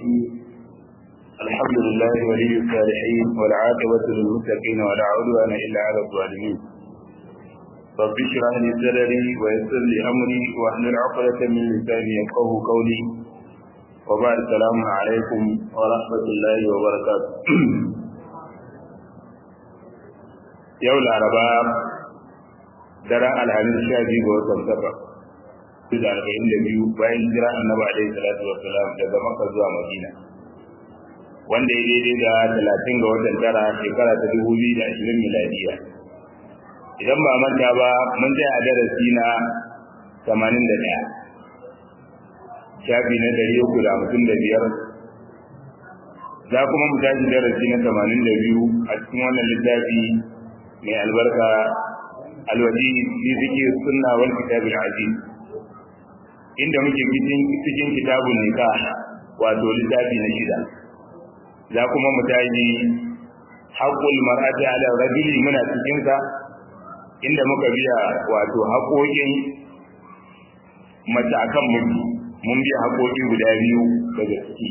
الرحيم الحمد لله ولي الصالحين والعاقبة للمتقين ولا عدوان إلا على الظالمين رب اشرح لي صدري ويسر لي أمري واحلل عقدة من لساني يفقه قولي وبعد السلام عليكم ورحمة الله وبركاته يوم الأربعاء daren alhamis sha biyu ga watan safar su da arba'in da biyu bayan jira annabi alaihi salatu wassalam daga makka zuwa madina wanda ya daidai da talatin ga watan tara shekara ta dubu biyu da ashirin miladiya idan ba manta ba mun tsaya a darasi na tamanin da ɗaya shafi na ɗari uku da hamsin da biyar za kuma mu tashi darasi na tamanin da biyu a cikin wannan littafi mai albarka alwaji fi zikir sunna wal kitabil aziz inda muke cikin cikin kitabun nikah wato littafi na shida za kuma mu taji haqqul mar'ati ala rajuli muna cikin sa inda muka biya wato haƙoƙin mace akan miji mun biya haƙoƙi guda biyu daga ciki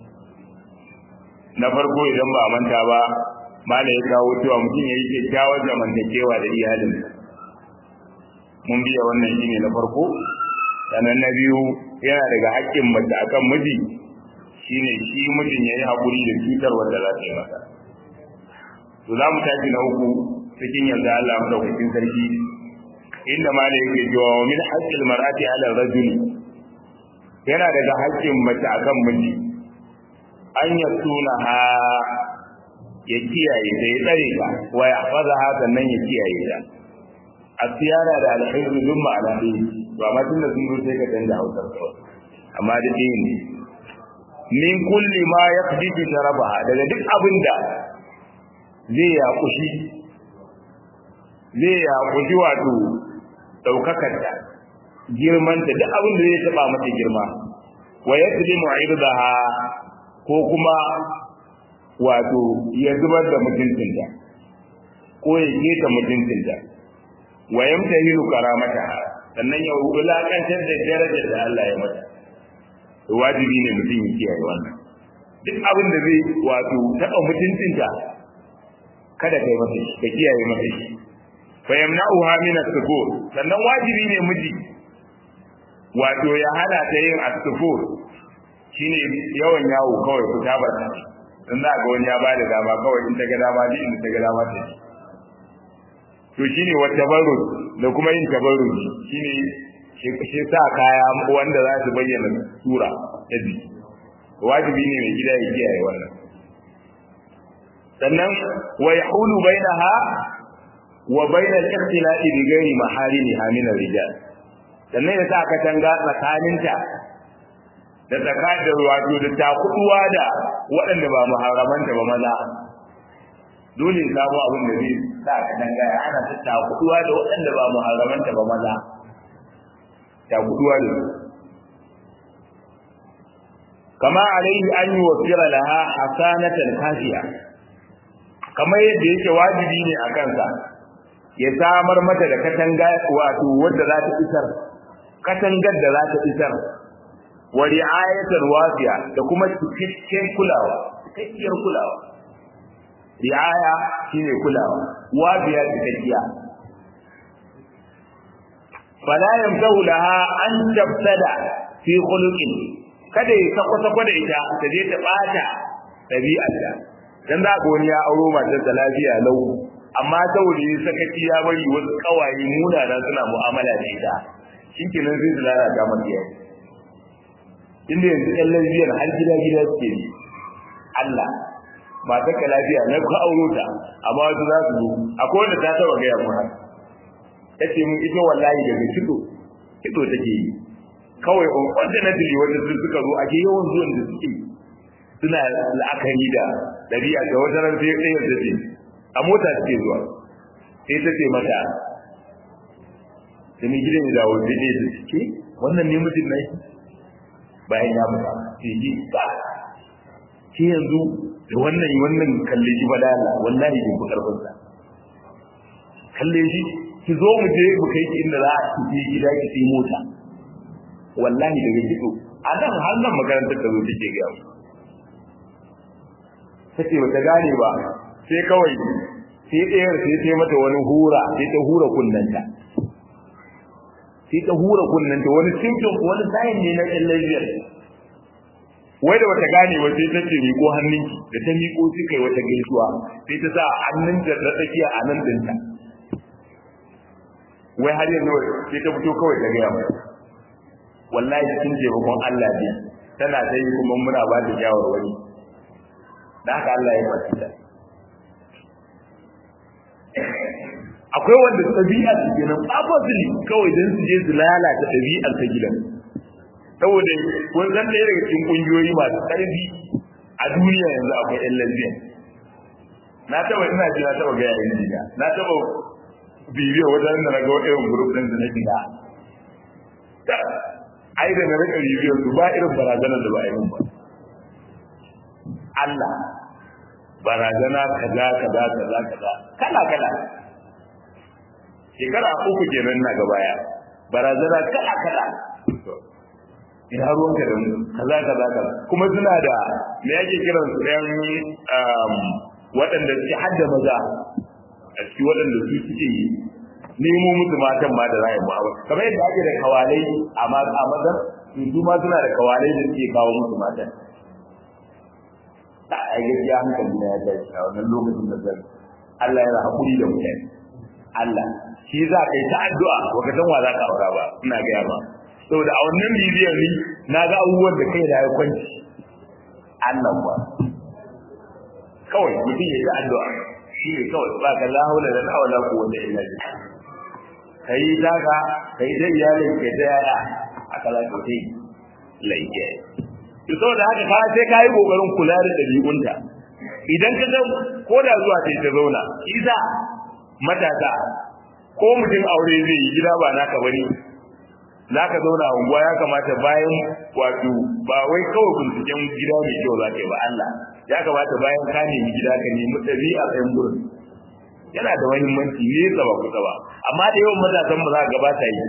na farko idan ba manta ba mala ya kawo cewa mutum ya yi kyakkyawar zamantakewa da iyalinsa mun biya wannan shine na farko sannan na biyu yana daga haƙƙin mace akan miji shine shi mijin yayi hakuri da cutar wanda za ta yi masa to za mu tashi na uku cikin yanzu Allah madaukakin sarki inda ma da yake cewa wa min haqqil mar'ati 'ala ar-rajul yana daga haƙƙin mace akan miji an yasuna ha ya kiyaye ta ya tsare ta wa ya faza ha sannan ya kiyaye ta asiyara da alhairu duk ma'ana ɗaya to amma tun da sun zo sai ka canza hausar kawai amma da ɗaya ne min kulli ma ya fi sharabaha daga duk abin da zai ya kushi zai ya kushi wato ɗaukakar ta girmanta duk abin da zai taɓa mata girma wa ya tsiri mu'irdaha ko kuma wato ya zubar da mutuncinta ko ya keta mutuncinta wa yamtahilu karamata sannan ya wulakantar da darajar da Allah ya mata to wajibi ne mutum ya kiyaye wannan duk abin da zai wato taɓa mutuncinta kada kai masa shi ka kiyaye masa shi fa yamna'uha min as-sufur sannan wajibi ne miji wato ya hana ta yin as-sufur shine yawan yawo kawai ku ta barka dan za ga wani ya bada dama kawai in ta ga dama ji in ta ga dama ta ji to shine wa tabarruj da kuma yin tabarruj shine shi sa kaya wanda za su bayyana sura ta ji wajibi ne mai gida ya kiyaye wannan sannan wa yahulu bainaha wa baina al-ikhtila'i bi ghairi maharimiha min ar-rijal sannan ya sa ka tanga tsakaninta da tsakanin wato da takuduwa da waɗanda ba muharramanta ba maza dole samu abin da zai sa ka dangaya ana ta takuduwa da waɗanda ba muharramanta ba maza takuduwa da kama alaihi an yi wasira laha hasanatan kafiya kamar yadda yake wajibi ne a kansa ya samar mata da katanga wato wadda za ta isar katangar da za ta isar wa ri'ayatan wasiya da kuma cikakken kulawa cikakkiyar kulawa ri'aya shine kulawa wabiya cikakkiya fala yamtahu laha an tabtada fi khuluqin kada ya sako sako da ita ta je ta bata dabi'arta dan za ga wani ya auro matar da lafiya lau amma saboda ya sakaci ya bari wasu kawaye munana suna mu'amala da ita shikenan sai su lalata mata yau inda yanzu ɗan lesbian har gida gida suke yi Allah ba ta ka lafiya na ku auro ta amma wasu za su zo akwai wanda ta taba gaya mu haka ta ce mun ita wallahi daga kido kido take yi kawai on ordinary wanda sun suka zo ake yawan zuwan da suke suna la'akari da ɗabi'a da wata ran sai ɗaya da ce a mota suke zuwa sai ta ce mata da mai gidan ya dawo sai ɗaya da suke wannan ne mutum na bayan ya mutu sai ji ba ke yanzu da wannan wannan kalle shi bada Allah wallahi bin ku karfin sa kalle shi ki zo mu je mu kai ki inda za a ci gida ki sai mota wallahi daga kido a nan har nan makarantar da zo take ga take bata gane ba sai kawai sai ɗayar sai ta mata wani hura sai ta hura kunnanta sai ta hura kunnanta wani symptom wani sign ne na ɗan lafiyar wai da wata gane ba sai ta ce miko hannunki da ta miko sai kai wata gaisuwa sai ta sa hannunta da tsakiya a nan dinta wai har yanzu sai ta fito kawai ta gaya mai wallahi cikin taimakon Allah ne tana ta yi kuma muna ba ta shawarwari da haka Allah ya faɗi ta akwai wanda ɗabi'a su kenan opposite kawai don su je su lalata ɗabi'ar ta gidan saboda kun san ɗaya daga cikin ƙungiyoyi masu ƙarfi a duniya yanzu akwai ƴan lesbian na taɓa ina ji na taɓa gaya yin jiga na taɓa bibiyar wajen da na ga irin grup ɗin da na shiga ai da na rika bibiyar su ba irin barazanar da ba a yi mun ba Allah barazana kaza kaza kaza kaza kala kala shekara uku kenan na ga baya barazana kala kala ina ruwan ka da mu kaza kaza kaza kuma suna da me yake kiran su ɗan waɗanda suke hadda maza a cikin waɗanda su suke yi nemo musu matan ma da rayu ba kamar yadda ake da kawalai a mazan su ma suna da kawalai da suke kawo musu matan a gaskiya hankali na ya tashi a wannan lokacin da zan Allah yana hakuri da mutane Allah shi za ka yi ta addu'a baka san wa za ka aura ba ina gaya ba saboda a wannan bibiyar ni na ga abubuwan da kai da ya kwanci Allah ba kawai mutum ya ta addu'a shi ne kawai ba ka la haula da la wala quwwata illa billah kai daga kai da iyalin kai da yaya aka la ko dai laike to saboda haka ka sai kai kokarin kula da dabi'unta idan ka ga ko da zuwa sai ta zauna isa matasa ko mutum aure zai yi gida ba naka bane zaka zauna a unguwa ya kamata bayan wato ba wai kawai binciken gida mai kyau za ka yi ba Allah ya kamata bayan ka nemi gida ka nemi ɗabi'a ɗayan gurin yana da muhimmanci ne ba kusa ba amma da yawan matasan mu za ka gabata yi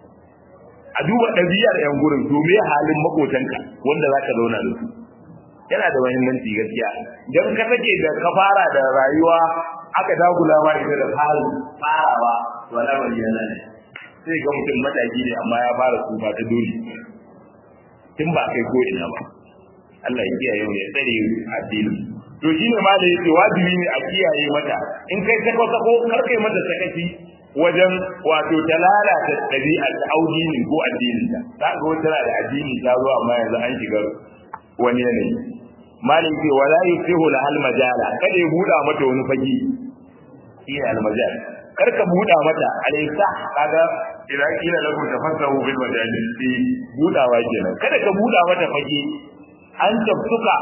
a duba ɗabi'ar ‘yan gurin domin halin makotanka wanda za ka zauna da su yana da muhimmanci gaskiya don ka sake da ka fara da rayuwa aka dagula ma ita da farin farawa to al'amari yana ne sai ga mutum mataki ne amma ya fara tsufa ta dole tun ba kai ko ina ba Allah ya kiyaye mu ya tsare addini to shine ma da yake wajibi ne a kiyaye mata in kai sako sako kar kai mata sakaci wajen wato ta lalata ɗabi'ar ta audini ko addinin ta ta ga wata da addini ta zo amma yanzu an shiga wani yanayi malin ce wala yusihu la hal majala kada ya buɗa mata wani fage shi ne al majal kar ka buɗa mata alaysa kaga idan kila lahu tafassahu bil majali fi buɗawa kenan kada ka buɗa mata fage an tabtuka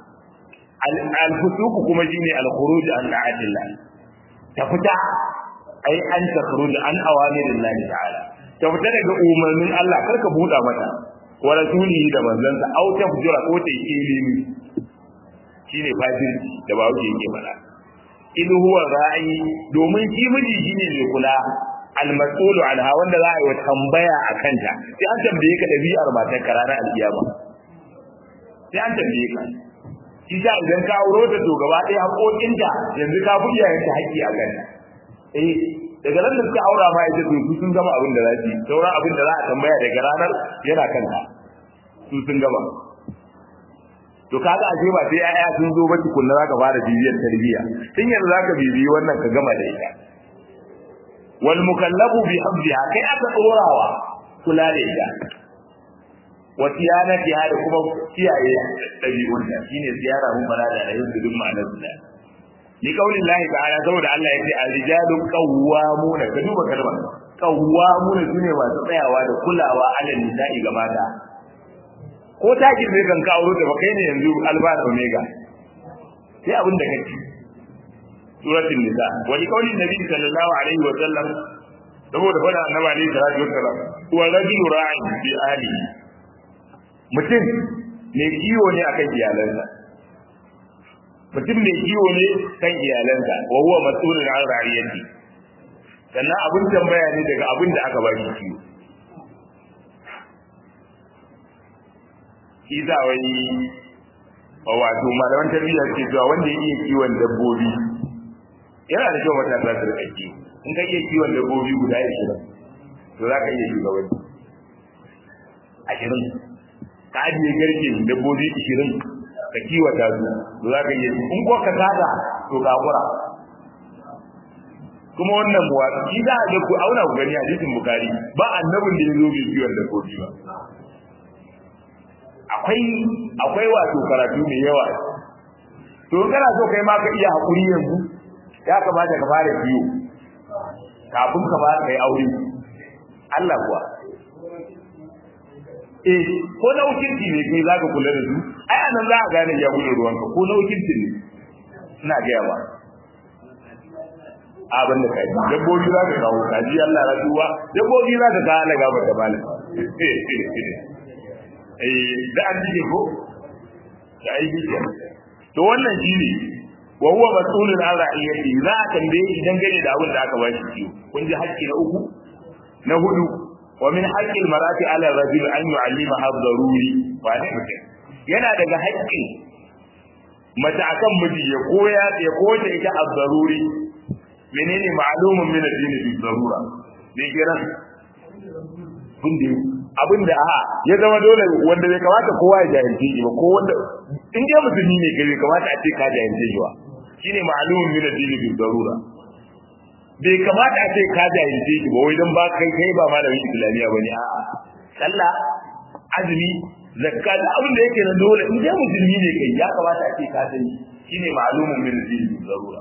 al fusuq kuma shine al khuruj an da'atillah ta fita ai an takhruj an awamirillahi ta'ala ta fita daga umarnin Allah kar ka buɗa mata wa rasulihi da manzansa au tafjura ko ta yi ilimi shine fajirci da ba wuce yake fada in huwa ra'i domin shi miji shine mai kula al-mas'ulu anha wanda za a yi wa tambaya a kanta sai an tambaye ka dabi'ar matar ka ranar alkiyama sai an tambaye ka shi ta idan ka auro ta to gaba ɗaya haƙoƙinta yanzu ka fi iyayenta haƙƙi a kanta eh daga nan da suka aura ma ita to su sun gama abin da za su yi sauran abin da za a tambaya daga ranar yana kanta su sun gama to kaga a ba sai ƴaƴa sun zo ba tukunna zaka fara bibiyar tarbiyya tun yanzu zaka bibiyi wannan ka gama da ita wal mukallabu bi habdiha kai aka tsorawa kula da ita wa tiyanati da kuma kiyaye dabi'un ta shine ziyara mun fara da rayuwar dukkan ma'anar da ni kaulin lahi ta'ala saboda Allah ya ce ar-rijalu qawwamuna ka duba kalmar qawwamuna sune masu tsayawa da kulawa alal nisa'i ga mata ko ta girme kan ka aure da ba kai ne yanzu alfa da omega sai abin da kake suratul nisa wa li qawli nabi sallallahu alaihi wa sallam saboda fada annabi alaihi salatu wassalam wa rajulu ra'in bi ahli mutum ne kiwo ne akan iyalansa mutum mai kiwo ne kan iyalansa wa huwa mas'ulun an ra'iyati sannan abin tambaya ne daga abin da aka ba shi kiwo shi za wani wato malaman tarbiyya ce cewa wanda ya iya kiwon dabbobi yana da kyau matasa su rika kiwo in ka iya kiwon dabbobi guda ashirin to za ka iya shugabanci ashirin ka ajiye garke dabbobi ashirin ka kiwata su to za ka iya in ko ka tada to ka kura kuma wannan muwatsi shi za a ga ku auna ku gani hadisin bukari ba annabin da ya zo bai kiwon dabbobi ba akwai akwai wato karatu mai yawa to kana so kai ma ka iya hakuri yanzu ya kamata ka fara biyo kafin ka ba kai aure Allah kuwa eh ko na wakilci ne kai zaka kula da su ai anan za ka gane ya gudu ruwanka ko na wakilci ne ina ga yawa abin da kai dabbobi za ka kawo kaji Allah rasuwa dabbobi za ka kawo alaga ba ta malam eh da an jike ko da ai jike to wannan shine wa huwa mas'ulun an ra'iyati za a tambaye shi dangane da abin da aka bashi ciwo kun ji haƙƙi na uku na hudu wa min haqqil marati ala rajul an yu'allima ad-daruri wa ne mutum yana daga haƙƙin mace akan miji ya koya ya koya ita ad-daruri menene ma'lumun min ad-din bi darura me kiran kun da abin da a ya zama dole wanda bai kamata kowa ya jahilce shi ba ko wanda in dai musulmi ne kai bai kamata a ce ka jahilce shi ba shine ma'lumun min ad-din bi darura bai kamata a ce ka jahilce shi ba wai dan ba kai kai ba malamin islamiya bane a'a sallah azumi zakka da abin da yake na dole in dai musulmi ne kai ya kamata a ce ka sani shine ma'lumun min ad-din bi darura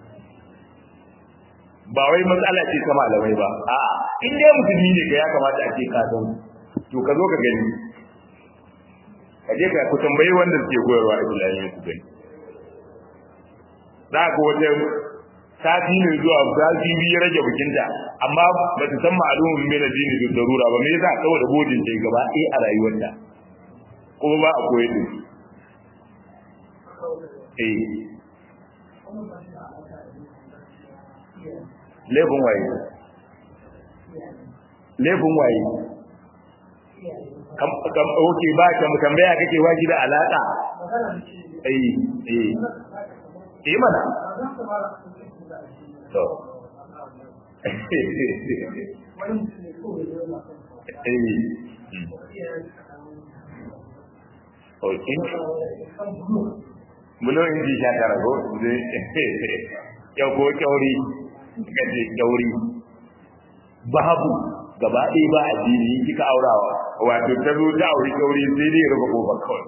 ba wai matsala ce ta malamai ba a'a in dai musulmi ne kai ya kamata a ce ka san to ka zo ka gani ka je ka ku tambayi wanda suke koyarwa islamiyya ku gani za ka wata sati ne zuwa sati biyu rage bikinta amma ba ta san ma'alumin mai na dini da darura ba me yasa saboda bodin ta gaba ɗaya a rayuwarta kuma ba a koyi din eh laifin waye laifin waye kam kam oke ba ka mu tambaya kake waji da alaka eh eh eh mana to Oke. Belum inji shakar ko? Yau ko kyauri, kace kyauri. Babu gaba ɗaya ba addini kika aurawa wato ta zo ta auri kyauri sai dai rufe kofar kawai.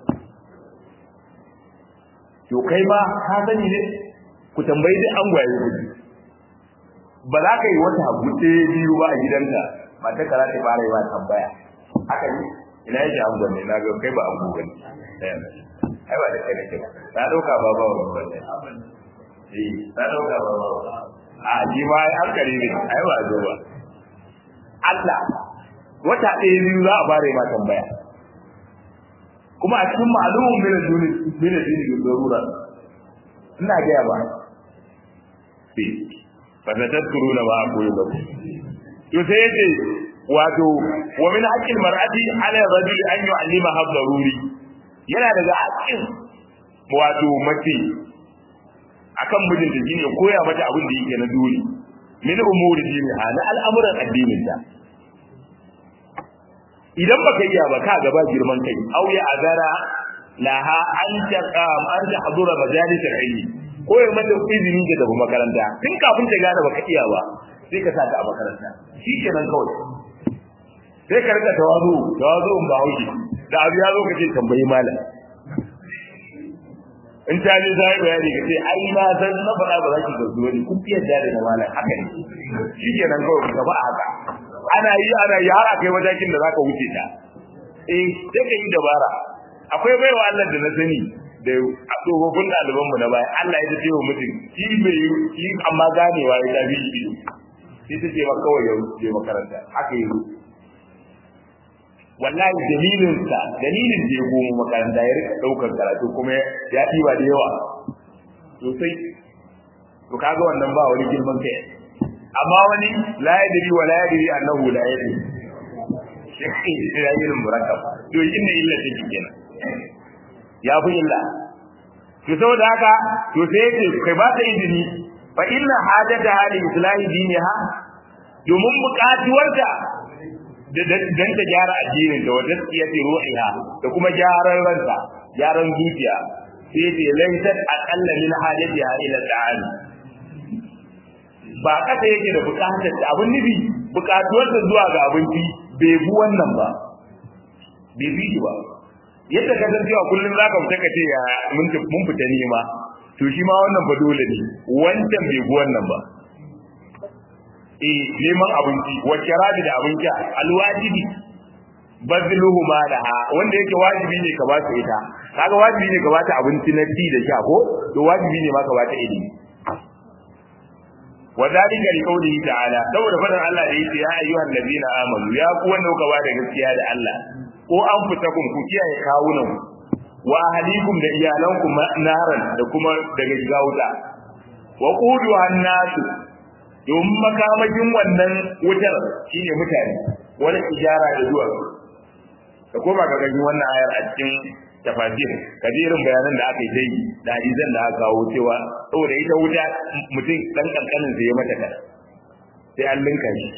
To kai ma ka sani ne ku tambayi duk an gwaye gudu. Ba za ka yi wata gutse biyu ba a gidanka ba ta kara ta fara yi ba tambaya. Haka ne ina yake an gwanne na ga kai ba an gwanne. Ai ba da kai nake ba. Na ɗauka ba ba wani gwanne. Eh, na ɗauka ba ba A ji ma an kare ne, ai ba zo ba. Allah wata ɗaya biyu za a fara ma tambaya kuma a cikin ma'alumin mina duni mina duni da zarura ina gaya ba sai fa ta tadkuru na ba a koyi ba to sai yace wato wa min haqqil mar'ati ala rajuli an yu'allima ha daruri yana daga haƙƙin wato mace akan mijinta shine koya mata abin da yake na dole min umuri diniha na al'amuran addinin ta idan baka iya ba ka gaba girman kai aw ya agara laha an ta an ta hadura majalis ilmi ko ya mata izini ga tafi makaranta tun kafin ta gane baka iya ba sai ka saka a makaranta shikenan kawai sai ka rika tawazu tawazu ba hauki da abu ya zo kace tambayi malam in ta je sai bayani kace ai na san na fara ba za ki gazu wani kun fiye da da malam haka ne shikenan kawai ka ba haka ana yi ana yi har akai matakin da zaka wuce ta eh sai ka yi dabara akwai baiwa Allah da na sani da a tsofaffin ɗalibanmu na baya Allah ya ce wa mutum shi bai yi amma ganewa ya tafi shi sai ta ce ma kawai ya je makaranta haka yi wallahi dalilin sa dalilin da ya goma makaranta ya rika daukar karatu kuma ya ɗiba da yawa sosai to kaga wannan ba wani girman kai amma wani la yadri wa la yadri annahu la yadri shi ya yi murakkab to inna illa take kenan ya fi illa to saboda haka to sai yace kai ba ta izini fa inna hajata hali islahi diniha domin buƙatuwarta dan ta gyara addinin da wata tsiyati ruhiha da kuma gyaran ranta gyaran zuciya sai ce laysat aqalla min hajatiha ila ta'ala ba kasa yake da buƙatar ta abin nufi buƙatuwarta zuwa ga abinci bai bu wannan ba bai bi ba yadda ka san cewa kullum za ka fita ka ce ya mun fita nema to shi ma wannan ba dole ne wancan bai gu wannan ba eh neman abinci wa kirabi da abinci alwajibi bazluhu ma laha wanda yake wajibi ne ka ba su ita kaga wajibi ne ka ba ta abinci na ci da sha ko to wajibi ne ma ka ba ta ilimi وذلك لقوله تعالى saboda fadan Allah da yake ya ayyuhal ladina amanu ya ku wanda kuka ba da gaskiya da Allah ko an fitakum ku kiyaye kawunan wa ahlikum da iyalanku naran da kuma daga shiga wuta wa qudu annasu domin makamakin wannan wutar shine mutane wani ijara da zuwa da koma ka gani wannan ayar a cikin tafasir kadirin bayanan da aka yi ta yi da hadisan da aka kawo cewa saboda ita wuta mutum dan kankanin sai ya mata kada sai an linka shi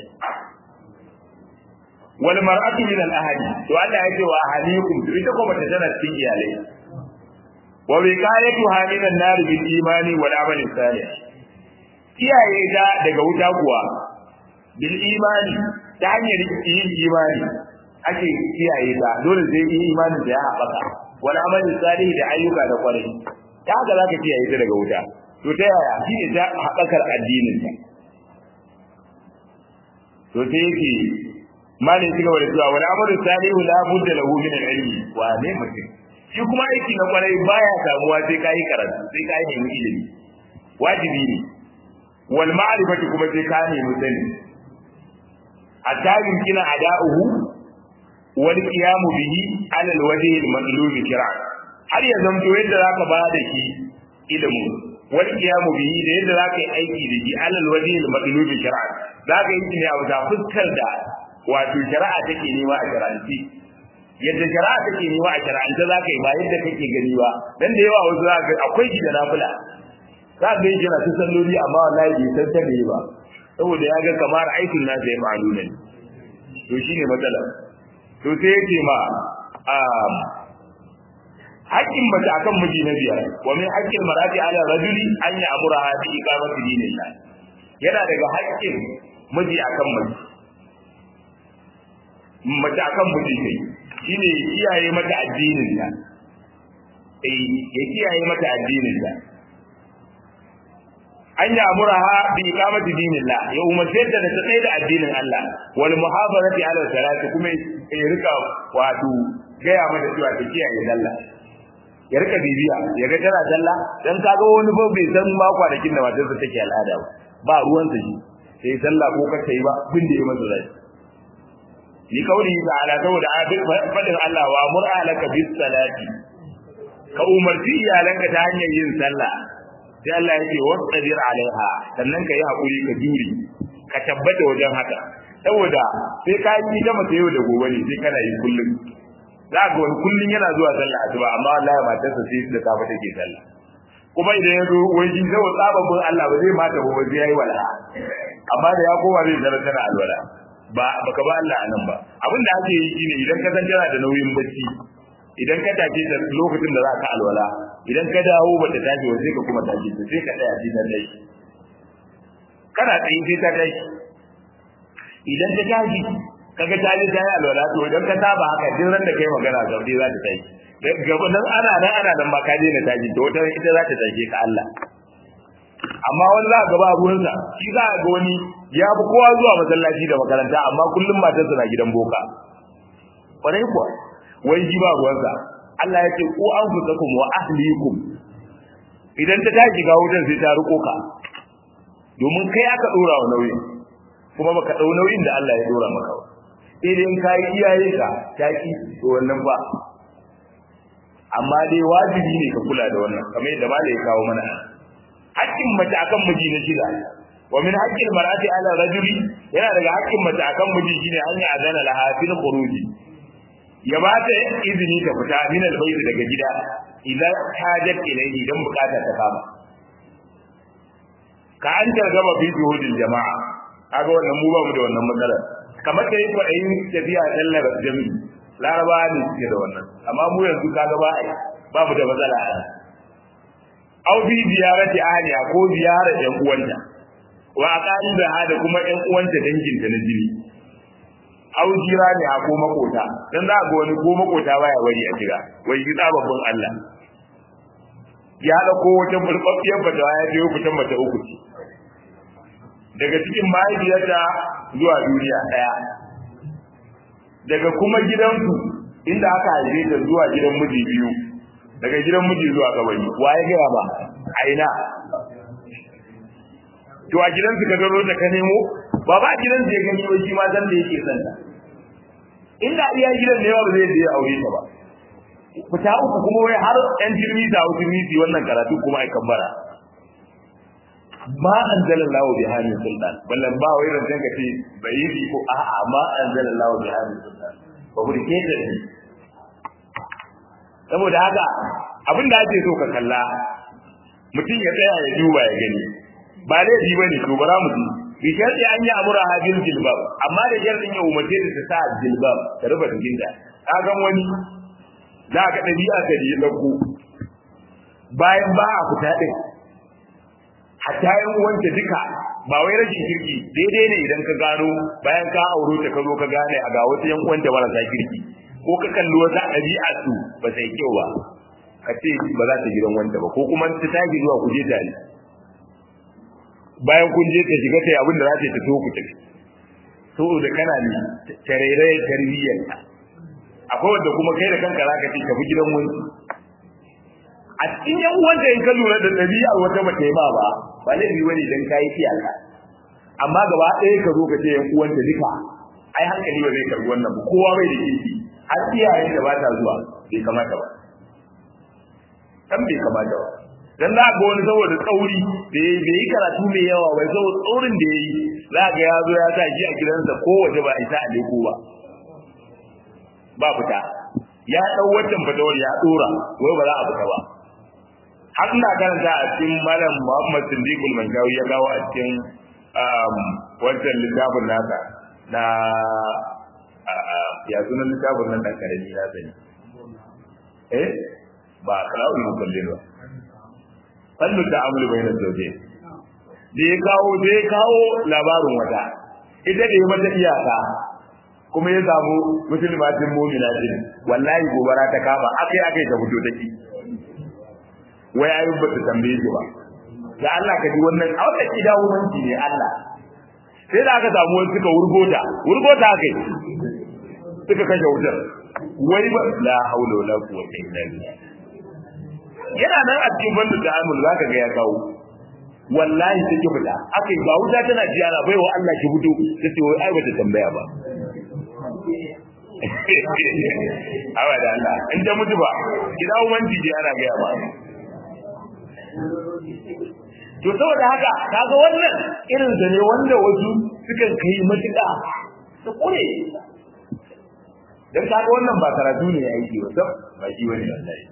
wal mar'atu min al ahli to Allah ya ce wa ahlikum to ita ko bata tana cikin iyalai wa wiqayatu min an nar bil imani wal amali salih kiyaye ta daga wuta kuwa bil imani ta hanyar yin imani ake kiyaye ta dole sai yin imanin da ya haɓaka wal amali salih da ayyuka da kwarai ta haka zaka kiyaye ta daga wuta to ta yaya shi ne ta haɓakar addinin ta to sai yake malin ci gaba da cewa wani amalu salihu la budda lahu min al-ilmi wa ne mutum shi kuma aiki na kwarai baya samuwa sai kai karatu sai kai nemi ilimi wajibi ne wal ma'rifati kuma sai ka nemi sani hatta yumkina ada'uhu wal qiyamu bihi ala al-wajhi al-matlub shir'an har ya zamto yadda zaka ba da shi ilimin wal qiyamu bihi da yadda zaka yi aiki da shi ala al-wajhi al-matlub shir'an zaka yi ne a wata fuskar da wato shari'a take nema a shari'anci yadda shari'a take nema a shari'ance za ka yi ba yadda kake gani ba dan da yawa wasu za ka akwai shi da nafila za ka yi shi na ta salloli amma wallahi bai san ta ba saboda ya ga kamar aikin nasa ya fa'alu ne to shine matsalar to sai yake ma haƙƙin mace akan miji na biyar wa min haƙƙin marati ala rajuli an ya amura bi iqamati dinillah yana daga haƙƙin miji akan mace mace akan miji kai shine kiyaye mata addinin ta eh ya kiyaye mata addinin ta an ya amuraha bi iqamati dinillah ya umarce ta da ta tsaye da addinin Allah wal muhafazati ala salati kuma ya rika wato gaya mata cewa ta kiyaye sallah ya rika bibiya ya ga tana sallah dan kaga wani ba bai san ma kwanakin da matarsa take al'ada ba ba ruwan sa shi sai sallah ko ka yi ba bin da ya masa rai ni kauli ta'ala saboda fadin Allah wa mur'alaka bis salati ka umarci iyalanka ta hanyar yin sallah sai Allah yake wasabir alaiha sannan ka yi hakuri ka juri ka tabbata wajen haka saboda sai ka yi ta masa yau da gobe ne sai kana yi kullum za ga wani kullum yana zuwa sallah asuba amma wallahi matarsa sai da safe take sallah kuma idan ya zo wani shi saboda tsababbin Allah ba zai mata ba zai yi wala amma da ya koma zai zara tana alwala ba baka ba Allah anan ba abin da ake yi shine idan ka san tana da nauyin bacci idan ka tafi da lokacin da za ka alwala idan ka dawo ba ta tashi ba sai ka kuma tashi ta sai ka tsaya cikin dai kana tsayin sai ta tashi idan ta tashi kaga ta ji ta yi alwala to idan ka saba haka duk ran da kai magana sau dai za ta tashi gaba nan ana nan ana nan ba ka daina tashi to wata ita za ta tashe ka Allah amma wani za ka ga ba ruwansa shi za ka ga wani ya fi kowa zuwa masallaci da makaranta amma kullum matarsa na gidan boka kwarai kuwa wai ji ba ruwansa Allah ya ce ku an fusakum wa ahlikum idan ta tashi ga wutan sai ta riko ka domin kai aka dora wa nauyi kuma baka dau nauyin da Allah ya dora maka ba sai dai in kai iyaye ka taki to wannan ba amma dai wajibi ne ka kula da wannan kamar yadda malai ya kawo mana hakkin mace akan miji na shida wa min haqqil mar'ati ala rajuli yana daga hakkin mace akan miji shine an yi azana laha fil khuruji ya ba ta izini ta fita min albayt daga gida idan hajat ilayhi dan bukata ta kama ka an targaba fi juhudil jama'a kaga wannan mu ba mu da wannan matsala kamar da yake ayin tafiya sallar jami'i laraba ne suke da wannan amma mu yanzu kaga ba ai ba mu da matsala a au bi ziyarati ahliha ko ziyarar yan uwanta wa aqaliba hada kuma yan uwanta danginta na jini au jira ne a ko makota dan za ga wani ko makota baya wari a jira wai yi babban Allah ya dauko wata burbabbiyar fatawa ya je fitan mata uku ce daga cikin mahaifiyarta zuwa duniya daya daga kuma gidansu inda aka haife ta zuwa gidan miji biyu daga gidan miji zuwa kabari waye gaya ba a ina to a gidansu ka gano da ka nemo ba ba gidansu ya gani wai shi ma zan da yake son ta inda iya gidan ne ba zai je aure ta ba fita uku kuma wai har yan jirmi da jirmi wannan karatu kuma ai kambara ma anzalallahu bi hadhihi sultan ballan ba wai ran ka ce bai yi ko a'a ma anzalallahu bi hadhihi sultan ba ku rike ta ne saboda haka abin da ake so ka kalla mutum ya tsaya ya duba ya gani ba laifi bane to bara mu ji bi sharti an yi amura hadil jilbab amma da shartin ya umarce ta ta sa jilbab ta rufe jikinta ka ga wani za ka dabi'a ka ji dauko bayan ba a fita din hatta yan uwanta duka ba wai rashin kirki daidai ne idan ka gano bayan ka auro ta ka zo ka gane a ga wasu yan uwanta marasa kirki ko ka kalli wata ɗabi'a su ba sai kyau ba ka ce ba za ta gidan wanda ba ko kuma ta tashi zuwa ku je tare bayan kun je ta shiga ta yi abin da za ta yi ta so ku tafi saboda kana ne tarairaye tarbiyyarta akwai wanda kuma kai da kanka za ka ce tafi gidan wani a cikin yan uwanta in ka lura da ɗabi'ar wata ba ta yi ba ba ba laifi wani idan ka yi iyaka amma gaba ɗaya ka zo ka ce yan uwanta duka ai hankali ba zai karbi wannan ba kowa bai da kirki har iyaye da ba ta zuwa bai kamata ba dan bai kamata ba dan za ga wani saboda tsauri da bai yi karatu mai yawa bai saboda tsaurin da yayi za ga ya zo ya sa shi a gidansa ko waje ba isa a leko ba ba fita ya dau wannan fatawar ya dora wai ba za a fita ba har ina karanta a cikin malam Muhammad Siddiqul Manjawi ya gawo a cikin wancan littafin nasa na ya sunan littafin nan dan karami na sani eh ba kalawul mukallin ba fallu ta'amul bainas zawjayn da ya kawo da ya kawo labarin wata ita da ya mata iyaka kuma ya samu musulmatin mu'mina din wallahi gobara ta kama akai akai ta fito take wai ayyub ba ta tambaye shi ba da Allah ka ji wannan a wata kida wumanci ne Allah sai da aka samu wani suka wurgota wurgota kai suka kashe wutar wai ba la haula wala quwwata illa billah yana nan a cikin bandu da amul zaka ga ya kawo wallahi take fita akai ba wuta tana jiyara baiwa Allah ki fito tace wai ai bata tambaya ba awa da Allah in ta mutu ba ki dawo manti je ana ga ba to saboda haka kaga wannan irin da ne wanda wasu sukan kai matuƙa su kure dan kaga wannan ba karatu ne ya yi ba ba shi wani wallahi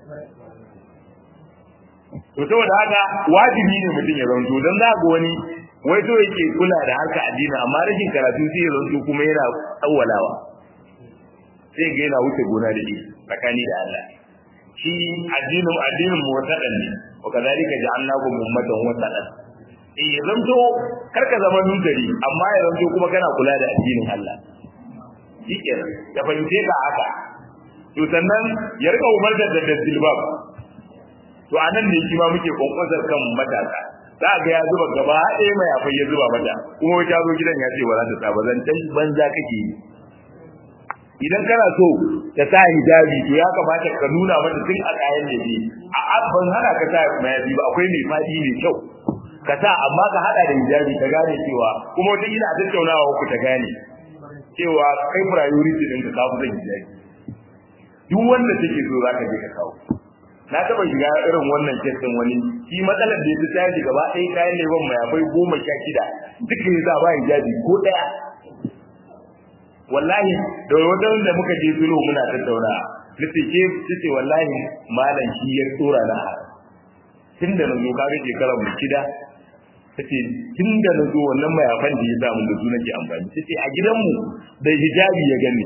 to saboda haka wajibi ne mutum ya zanto dan za ga wani wai to yake kula da harka addini amma rashin karatu sai ya zanto kuma yana tsawalawa sai ga yana wuce gona da shi tsakani da Allah shi addinin addinin mu wasadan ne wa kadhalika ja'alnakum ummatan wasadan eh ya zanto karka zama nutari amma ya zanto kuma kana kula da addinin Allah shikenan ya fahimce ka haka to sannan ya rika umarta da dalbab to anan ne shi ma muke kwankwasar kan matasa za ga ya zuba gaba ɗaya mai afai ya zuba mata kuma wata zo gidan ya ce ba za ta sa ba zan tan banza kake yi idan kana so ta sa hijabi to ya kamata ka nuna mata tun a kayan da ne a ban hana ka sa mayafi ba akwai mai fadi mai kyau ka sa amma ka hada da hijabi ka gane cewa kuma wata ina tattaunawa ku ta gane cewa kai priority din ka kawo zan hijabi duk wanda take so za ka je ka kawo na taba shiga irin wannan kestin wani shi matsalar da ya ta gaba ɗaya kayan leban mai akwai goma sha shida duka ya ba hijabi ko ɗaya wallahi da wajen da muka je sulhu muna tattauna nace ke tace wallahi malam shi ya tsora na tun da nazo ka ga shekarar mu kida tace tun da nazo wannan mayafan da ya samu da su nake amfani tace a gidanmu da hijabi ya gani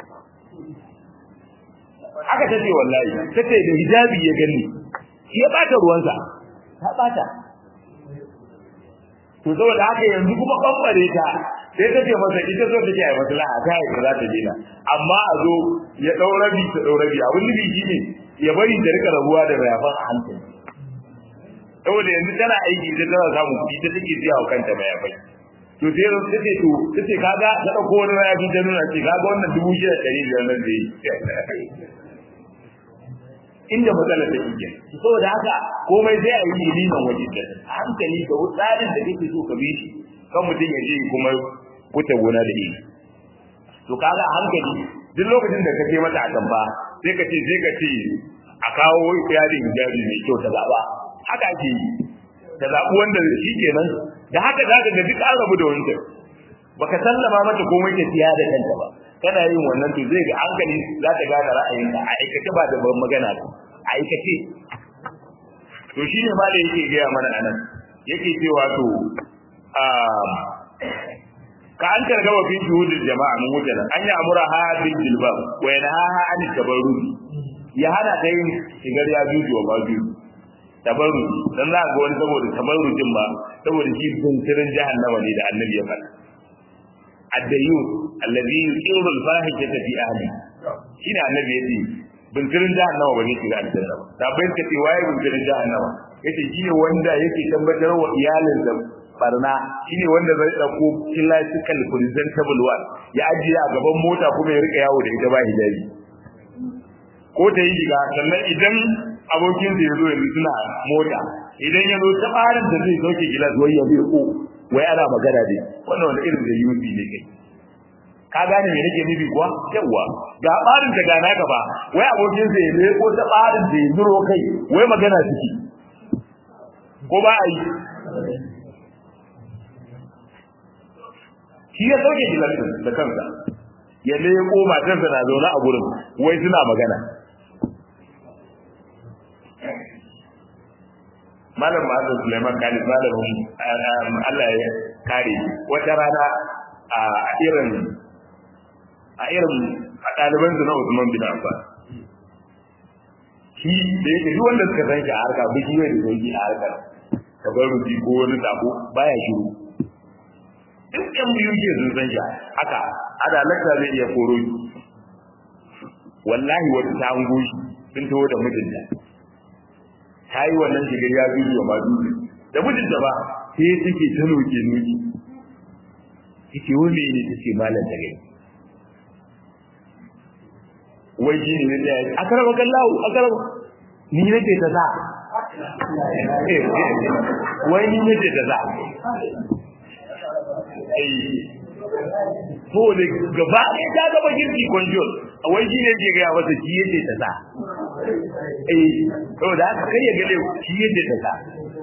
haka tace wallahi tace da hijabi ya gani shi ya bata ruwansa ta bata to saboda haka yanzu kuma bambare ta sai ta ce masa ita so take ai maslaha ta yi za ta dena amma a zo ya dau rabi ta dau rabi abin nufi shine ya bari ta rika rabuwa da mayafan a hankali saboda yanzu tana aiki ita tana samun kuɗi ta take biya wa kanta mayafai to sai ta ce to ta ce kaga ta ɗauko wani mayafi ta nuna ce kaga wannan dubu shida ɗari biyar nan da yi inda matsalar ta ke saboda haka komai sai a yi liman waje da hankali da tsarin da kake so ka bi shi kan mutum ya je kuma kuta gona da iri to kaga hankali duk lokacin da ka je mata a tamba sai ka ce sai ka ce a kawo yarin hijabi mai kyau ta zaba haka ake yi ta zaɓi wanda shi kenan da haka za ka ga duk an rabu da wancan baka sallama mata komai ta siya da kanta ba kana yin wannan to zai ga hankali za ta gane ra'ayinka a aikace ba da ban magana ba a aikace to shine ma da yake gaya mana anan yake cewa to ka an karga wa fi shuhudul jama'a mun wuce nan an yi amura ha bil jilbab wa yanha an tabarruj ya hana ta yin shigar ya juju ba juju tabarruj dan za ga wani saboda tabarrujin ba saboda shi buntirin jahannama ne da annabi ya faɗa addayu alladhi yuqiru al-fahishata fi ahli shine annabi yace buntirin jahannama ba ne shiga aljanna ba da bayan kace waye buntirin jahannama yace shine wanda yake tabbatar wa iyalin da barna shine wanda zai dauko classical presentable one ya ajiye a gaban mota kuma ya rika yawo da ita ba hijabi ko ta yi shiga sannan idan abokin da ya zo yanzu suna mota idan ya zo ta barin da zai sauke gilas wai ya bai ko wai ana magana dai wannan wanda irin da yusi ne kai ka gane me nake nufi kuwa yawa ga barin da gana ka ba wai abokin sa ya bai ko ta barin da ya zuro kai wai magana suke ko ba a yi shi ya sauke gilas da kansa ya leko matarsa na zaune a gurin wai suna magana malam Muhammad Sulaiman Khalid malamin Allah ya kare wata rana a irin a irin a ɗaliban su na Usman bin Affan shi da yake duk wanda suka san shi a harka bai shi da sauki a harkar tabarruki ko wani sako baya shiru duk yan biyu ke sun san shi haka ada lakta zai iya koro shi wallahi wata ta hango shi sun taho da mijinta ta yi wannan shigar ya zuwa wa madubi da mijinta ba sai take ta noke noki take wani ne take malam da gani wai shi ne ne a karama kallahu a karama ni nake ta za wai ni nake ta za to da gaba ɗaya ta gaba girki kwanjol a wai shi ne ke gaya masa shi yake ta za eh saboda haka kai ya gale shi yake ta za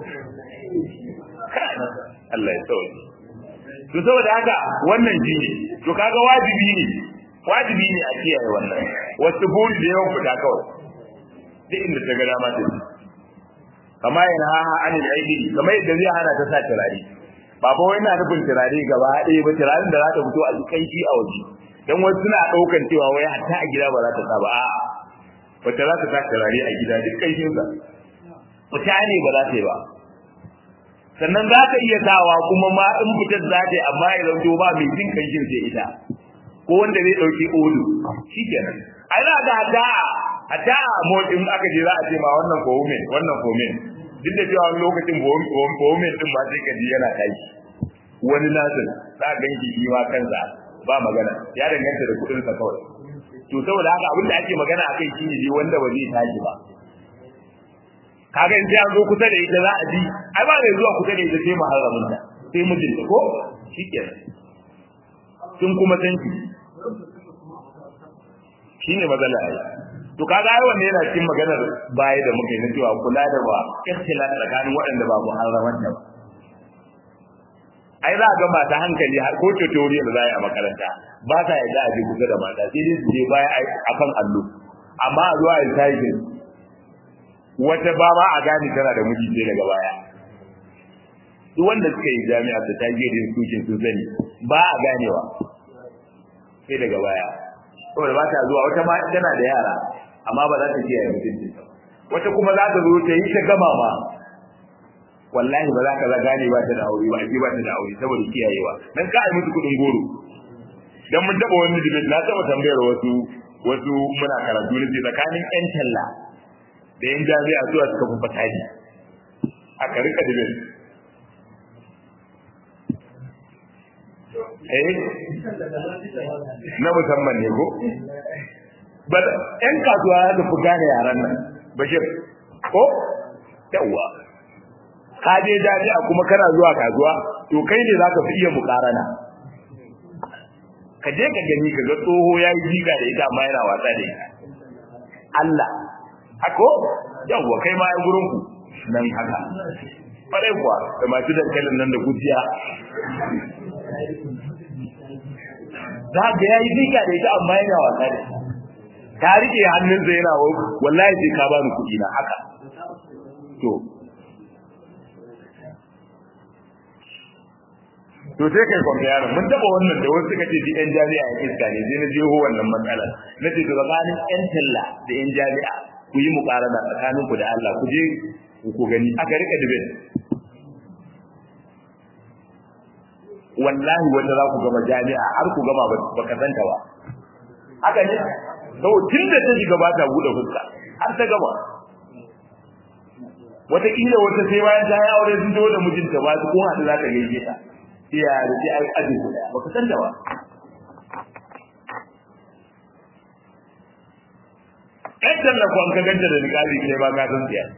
Allah ya sauke to saboda haka wannan shi ne to kaga wajibi ne wajibi ne a kiyaye wannan wasu buri da yawan fita kawai duk inda ta ga dama ta ci kama yana haha anil aidi kamar yadda zai hana ta sa turare ba fa wai na nufin turare gaba ɗaya ba turaren da za ta fito a cikin shi a waje dan wasu suna ɗaukan cewa wai hatta a gida ba za ta sa ba a'a wata za ta sa turare a gida duk ƙanshinsa fita ne ba za ta yi ba sannan za ka iya sawa kuma ma in fitar za ta yi amma ya zanto ba mai jin kanshin sai ita ko wanda zai ɗauki odu shi kenan ai za ga hata hata motsin aka je za a ce ma wannan fomen wannan fomen duk da cewa lokacin fomen din ma sai ka ji yana tashi wani nasin za a ganki shi ma kansa ba magana ya danganta da kuɗin sa kawai to saboda haka abin da ake magana akai shi ne wanda ba zai tashi ba kaga in sai an zo kusa da ita za a ji ai ba mai zuwa kusa da ita sai muharramin ta sai mijinta ko shikenan sun kuma san shi shine matsala ai to kaga ai wannan yana cikin maganar baya da muke na cewa kula da ba ikhtilaf tsakanin waɗanda ba muharraman ta ba ai za a ga mata hankali har ko tutorial da za a yi a makaranta ba ta yadda a je kusa da mata sai dai su je baya a kan allo amma a zuwa yin taifin wata ba ma a gane tana da miji sai daga baya duk wanda suka yi jami'a su ta je din sukin sun sani ba a ganewa sai daga baya saboda ba ta zuwa wata ma tana da yara amma ba za ta kiyaye mutuncin wata kuma za ta zo ta yi ta gama ma wallahi ba za ka gane ba ta da aure ba ake ba ta da aure saboda kiyayewa dan ka ai musu kudin goro dan mun taba wani dibet na taba tambayar wasu wasu muna karatu ne tsakanin yan talla da yan jami'a zuwa suka fi fataji aka rika dibet eh na musamman ne ko ba yan kasuwa da fi gane yaran nan bashir ko yawwa ka je jami'a kuma kana zuwa kasuwa to kai ne zaka fi iya mukarana ka je ka gani ka ga tsoho ya yi jiga da ita amma yana wasa da ita Allah hako yawwa kai ma ai gurin ku nan haka farai kuwa da masu dankalin nan da gujiya za ga ya yi jiga da ita amma yana wasa da ita ta rike hannunsa yana wallahi sai ka bani kuɗi na haka to to sai kai compare mun taba wannan da wasu suka ce ji yan jami'a ya iska ne sai na je ho wannan matsala na ce to tsakanin yan talla da yan jami'a ku yi muqarana tsakanin ku da Allah ku je ku gani aka rika debate wallahi wanda za ku gama jami'a har ku gama ba ka santa ba haka ne to tun da ta shiga ba ta bude fuska har ta gama wataƙila wata sai bayan ta yi aure sun da mijinta ba su kun haɗu za ta gaishe ta iya da sai ai ajin guda baka san da ba ɗan tallafa an ka ganta da niƙali kai ba ka san tsiya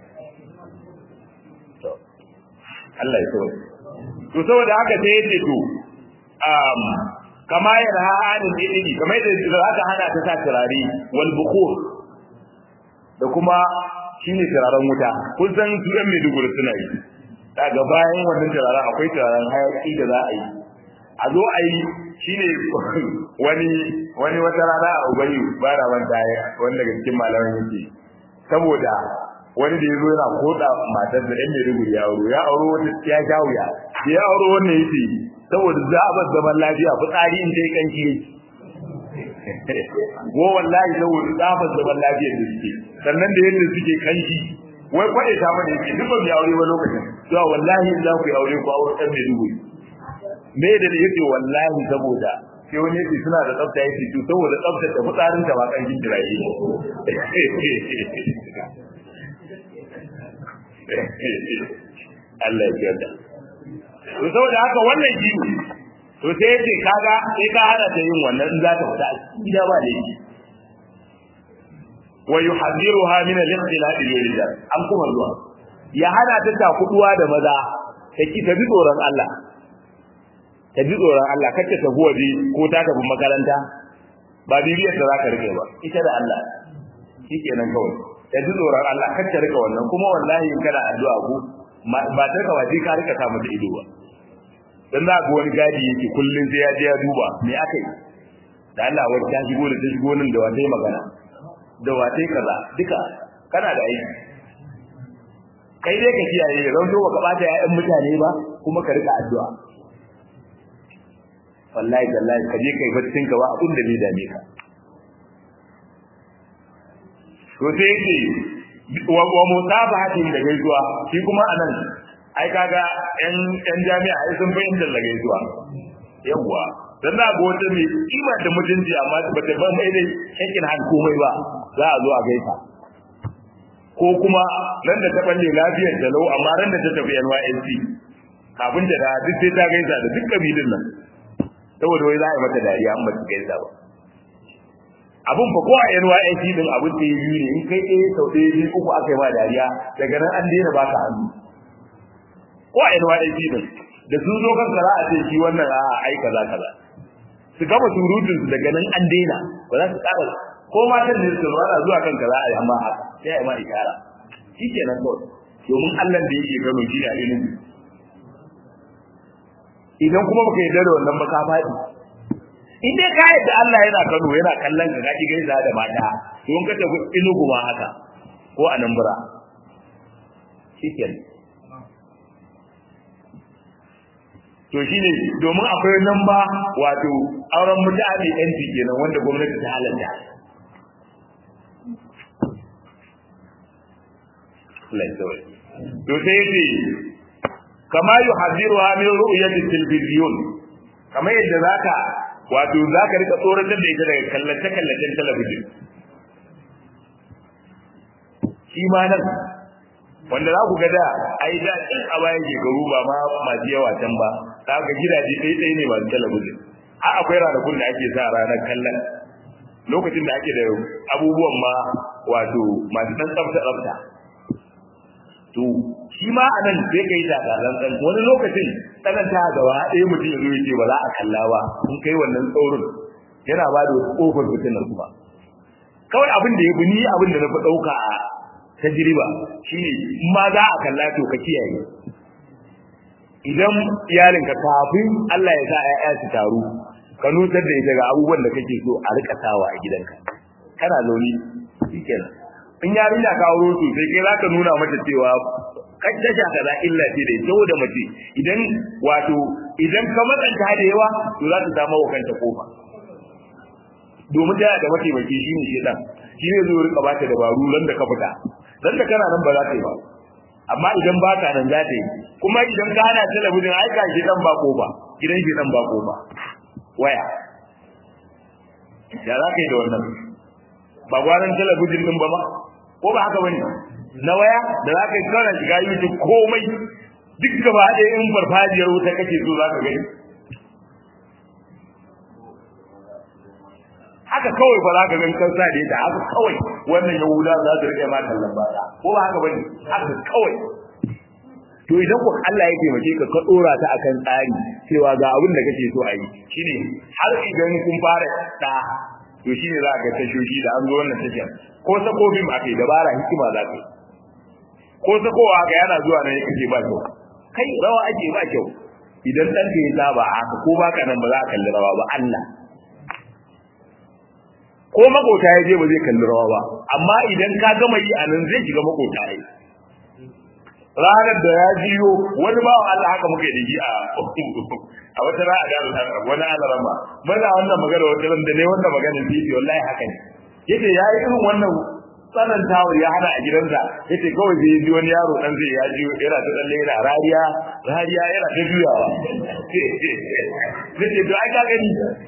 Allah ya kawai to saboda haka sai yace to um kama yana ha'anin ilimi kamar yadda za ka hana ta sa turare wal bukhur da kuma shine turaren wuta kun san su ɗan Maiduguri suna yi daga bayan wannan turaren akwai turaren hayaki da za a yi a zo a yi shine wani wani wata rana a ubayi ba da wanda wanda daga cikin malaman yake saboda wani da ya zo yana koda matar da ɗan Maiduguri ya auro ya auro wani ya sha wuya ya auro wannan yake saboda za a bar zaman lafiya fitsari in dai kanki yake ko wallahi saboda tsafar zaman lafiyar da suke sannan da yadda suke kanki wai kwaɗe ta mana yake duk ban aure ba lokacin to wallahi in za ku yi aure ku aure ɗan Maiduguri me da yake wallahi saboda sai wani yake suna da tsafta yake to saboda tsaftar da fitsarin ta ba kan jin jirayi Allah ya yarda to saboda haka wannan shi to sai yace kaga sai ka hana ta yin wannan in za ta fita gida ba laifi wa yuhadhiruha min al-ikhtilaf bil-rijal an kuma zuwa ya hana ta ta kuduwa da maza ta ki ta bi tsoron Allah ta bi tsoron Allah kar ta tafi waje ko ta tafi makaranta ba bibiyar da za ka rike ba ita da Allah shikenan kawai ta bi tsoron Allah kar ta rika wannan kuma wallahi in kana addu'a ko ba ta ka waje ka rika samu da ido ba dan za ga wani gadi yake kullun sai ya je ya duba me aka yi da Allah wani ta shigo da ta shigo nan da wata magana da wata kaza duka kana da aiki kai dai ka kiyaye ran zo ka bata ƴaƴan mutane ba kuma ka rika addu'a wallahi wallahi ka je kai baccin ka ba abin da bai dame ka to sai yake wa wa musabahatin da gaisuwa shi kuma anan ai kaga yan yan jami'a ai sun bayin da gaisuwa yawa dan da go wata mai kima da mutunci amma ba ta ban mai dai shakin han komai ba za a zo a gaisa ko kuma nan da ta balle lafiyar da lau amma ran da ta tafi NYSC kafin ta da duk sai ta gaisa da duk kabilun nan saboda wai za a yi mata dariya an ba su gaisa ba abun fa ko a NYSC din abun da yi ne in kai ɗaya sau ɗaya biyu uku aka yi ma dariya daga nan an daina baka hannu ko a NYSC din da sun zo kan za a ce shi wannan a ai kaza kaza su gama surutun su daga nan an daina ba za su ƙara ko matan ne su rana zuwa kan kaza a yi amma haka sai a yi ma ikara shi kenan kawai domin Allah da yake gano shi a ilimi idan kuma baka yarda da wannan ba ka faɗi in dai ka yarda Allah yana Kano yana kallon ka kaji gaisa da mata to in ka tafi Enugu ma haka ko Anambra shikenan to shine domin akwai nan ba wato auren mutane yanci kenan wanda gwamnati ta halatta to sai yace kama yuhadiru min ru'yati television kama yadda zaka wato zaka rika tsoratar da ita daga kallace kallacen talabijin shi ma nan wanda za ku ga da ai da can a bayan shekaru ba ma masu yawa can ba za ka gidaje ɗaya ɗaya ne masu talabijin a akwai ranakun da ake sa ranar kallon lokacin da ake da abubuwan ma wato masu ɗan tsafta tsafta to shi ma a nan sai ka yi takatsantsan wani lokacin tsananta gaba ɗaya mutum ya zo ya ce ba za a kalla ba in kai wannan tsoron yana ba da wasu ƙofar fitinar kuma kawai abin da ya bi ni abin da na fi ɗauka a tajriba shine in ma za a kalla to ka kiyaye idan iyalinka kafin Allah ya sa ƴaƴa su taru ka nutar da ita ga abubuwan da kake so a rika sawa a gidanka kana zaune shikenan in yarinya ka auro su sai kai zaka nuna mata cewa kai tasha kaza illa ce da ita da mace idan wato idan ka matsanta da yawa to za ta samu wa kanta kofa domin da da mataimaki shine shedan shi ne zo rika bata dabaru nan da ka fita dan da kana nan ba za ta yi ba amma idan ba ka nan za ta yi kuma idan ka hana talabijin ai ka shedan ba kofa gidan shedan ba kofa waya ya za ka yi da wannan ba gwaran talabijin din ba ma ko ba haka bane na waya da za ka yi kana shiga YouTube komai duk gaba ɗaya in farfajiyar wuta kake so za ka gani haka kawai ba za ka gan kan sa da ita haka kawai wannan yahuda za su rike ma kallon ba ko ba haka bane haka kawai to idan ku Allah ya taimake ka ka dora ta akan tsari cewa ga abin da kake so a yi shine har idan kun fara da to shine za ka tashoshi da an zo wannan tashar ko sako bim a kai dabara hikima za ka yi ko sakowa ga yana zuwa nan yake ba kyau kai rawa ake ba kyau idan dan ka yi saba haka ko baka nan ba za ka kalli rawa ba Allah ko makota ya je ba zai kalli rawa ba amma idan ka gama yi a nan zai shiga makota ya ranar da ya jiyo wani ba Allah haka muka yi da a wata ra'a da wani alarama muna wannan magana wata ran da ne wannan magana bibi wallahi haka ne yace yayi irin wannan tsanantawar ya hana a gidansa yace kawai zai ji wani yaro dan zai ya jiyo yana ta tsalle yana rariya rariya yana ta juyawa yace to ai ka gani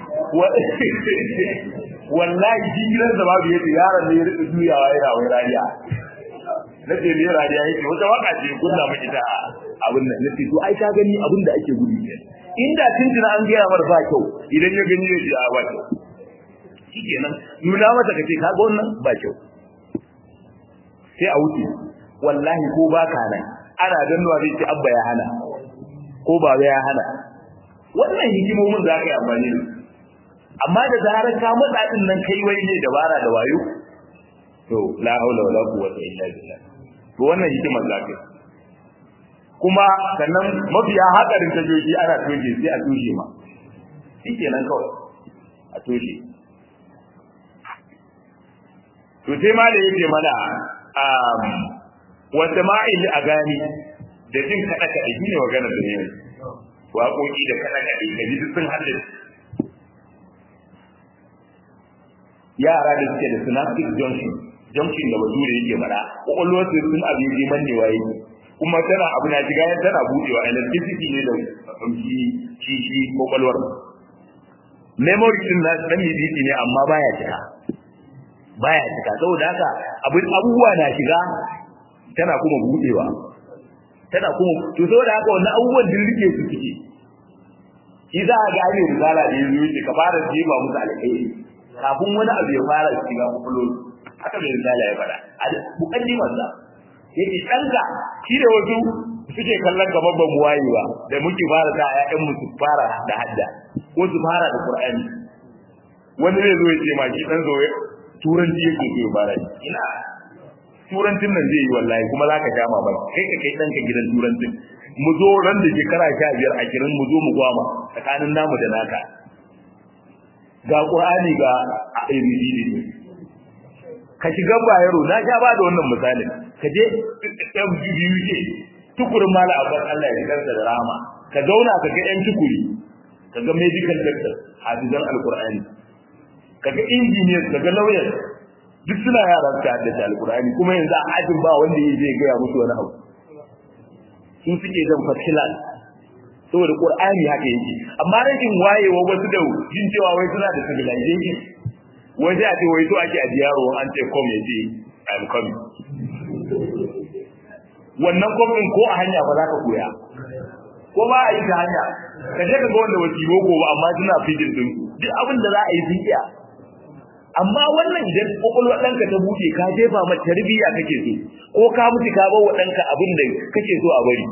wallahi shi gidansa babu yace yaron ne ya rika juyawa yana wai rariya na ce ne rariya yake wata waka ce kunna miki ta abin nan nace to ai ka gani abin da ake gudu ne inda tuntuna an gaya mar ba kyau idan ya gani ya ji a ba kyau shikenan nuna mata kace ka ga wannan ba kyau sai a wuce wallahi ko ba ka nan ana dannuwa zai ce abba ya hana ko ba ya hana wannan hikimomin za ka yi amfani da amma da zarar ka matsa din nan kai wai ne dabara da wayo to la haula wala quwwata illa billah to wannan hikimar za ka yi kuma sannan mafiya hakarin tajoji ana toshe sai a toshe ma shi nan kawai a toshe to sai ma da yake mana wata ma'il a gani da jin kaɗa kaɗe shi ne magana da ne waƙoƙi da kaɗa kaɗe da ji sun haɗe yara da suke da synaptic junction junction da bature yake faɗa ƙwaƙwalwar su sun abin jiman ne waye kuma tana abu na shiga yan tana buɗewa electricity ne da shi shi shi ƙwaƙwalwar memory din na dan bibiti ne amma baya cika baya cika saboda haka abin abubuwa na shiga tana kuma budewa tana kuma to saboda haka wannan abubuwan din rike su suke shi za a ga ne risala da yanzu yake ka fara jefa musu alƙairi kafin wani abu ya fara shiga kullun haka mai risala ya fara a mukaddimar sa yake danka shi da wasu suke kallon gaban ban waye ba da muke fara ta ƴaƴan mu su fara da hadda ko su fara da qur'ani wani zai zo ya ce ma shi dan zo turanci yake ke fara ina turancin nan zai yi wallahi kuma za ka sha mamaki kai ka kai ɗanka gidan turancin mu zo ran da shekara sha biyar a kirin mu zo mu gwama tsakanin namu da naka ga ƙur'ani ga abcd ne ka shiga bayero na sha ba da wannan misalin ka je fguk tukurin mala abbas allah ya shigar da rama ka zauna ka ga yan tukuri ka ga medical doctor hafizan alƙur'ani ka ga engineers ka ga lawyers duk suna yara su haddace alƙur'ani kuma yanzu a ajin ba wanda ya je gaya musu wani abu sun suke zan fasilan saboda qur'ani haka yake amma rashin wayewa wasu da jin cewa wai suna da civilization wai sai a ce wai to ake a yaro an ce come ya ce i'm coming wannan kwamfin ko a hanya ba za ka koya ko ba a yi ta hanya ka je ka ga wanda wasi boko ba amma suna fijin din duk abin da za a yi sun iya amma wannan idan kokolwar ɗanka ta buɗe ka jefa mata tarbiyya kake so ko ka mutu ka bar wa ɗanka abin da kake so a bari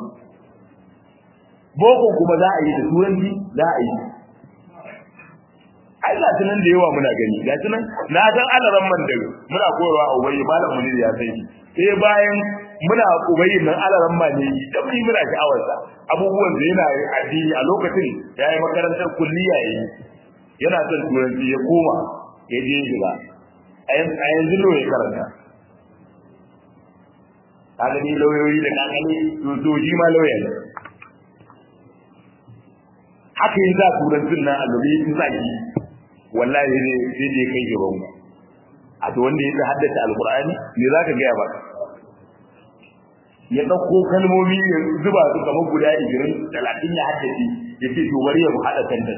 boko kuma za a yi da turanci za a yi ai ga tunan da yawa muna gani ga tunan na san alaran man da muna koyarwa a ubayi malam munir ya san shi sai bayan muna ubayi nan alaran man ne da mun muna sha'awarsa abubuwan da yana addini a lokacin ya yi makarantar kulliya yi yana son turanci ya koma ya je shiga a yanzu lo ya karanta kaga ni lauyoyi da kakali sojoji ma lauya ne haka yin za turancin nan a lobe in za ki wallahi ne sai je kai gaban mu a to wanda ya haddace alqur'ani me za ka gaya ba ya dauko kalmomi ya zuba su kamar guda 20 30 ya haddace ya ce to bari ya mu hada tantan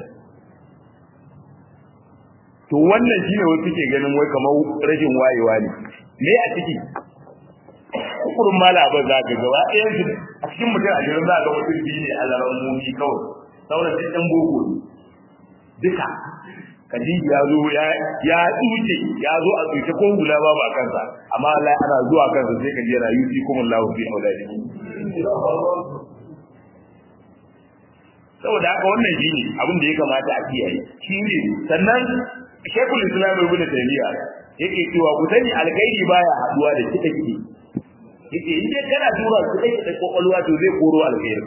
to wannan shine wasu ke ganin wai kamar rashin wayewa ne me a ciki kurin mala ba za ka gaba ɗayan su a cikin mutum a jirin za ka mutum biyu ne a zaran mumi kawai sauran duk ɗan boko ne duka kadiji ya zo ya tsuce ya zo a tsuce ko hula ba ba kansa amma Allah ana zuwa kansa sai ka je rayu fi kuma lahu fi auladi saboda haka wannan shine abin da ya kamata a kiyaye shine sannan Sheikhul Islam Ibn Taymiyyah yake cewa ku sani alkhairi baya haduwa da kida kike yake in dai kana tura kida kida kokolwa to zai koro alkhairi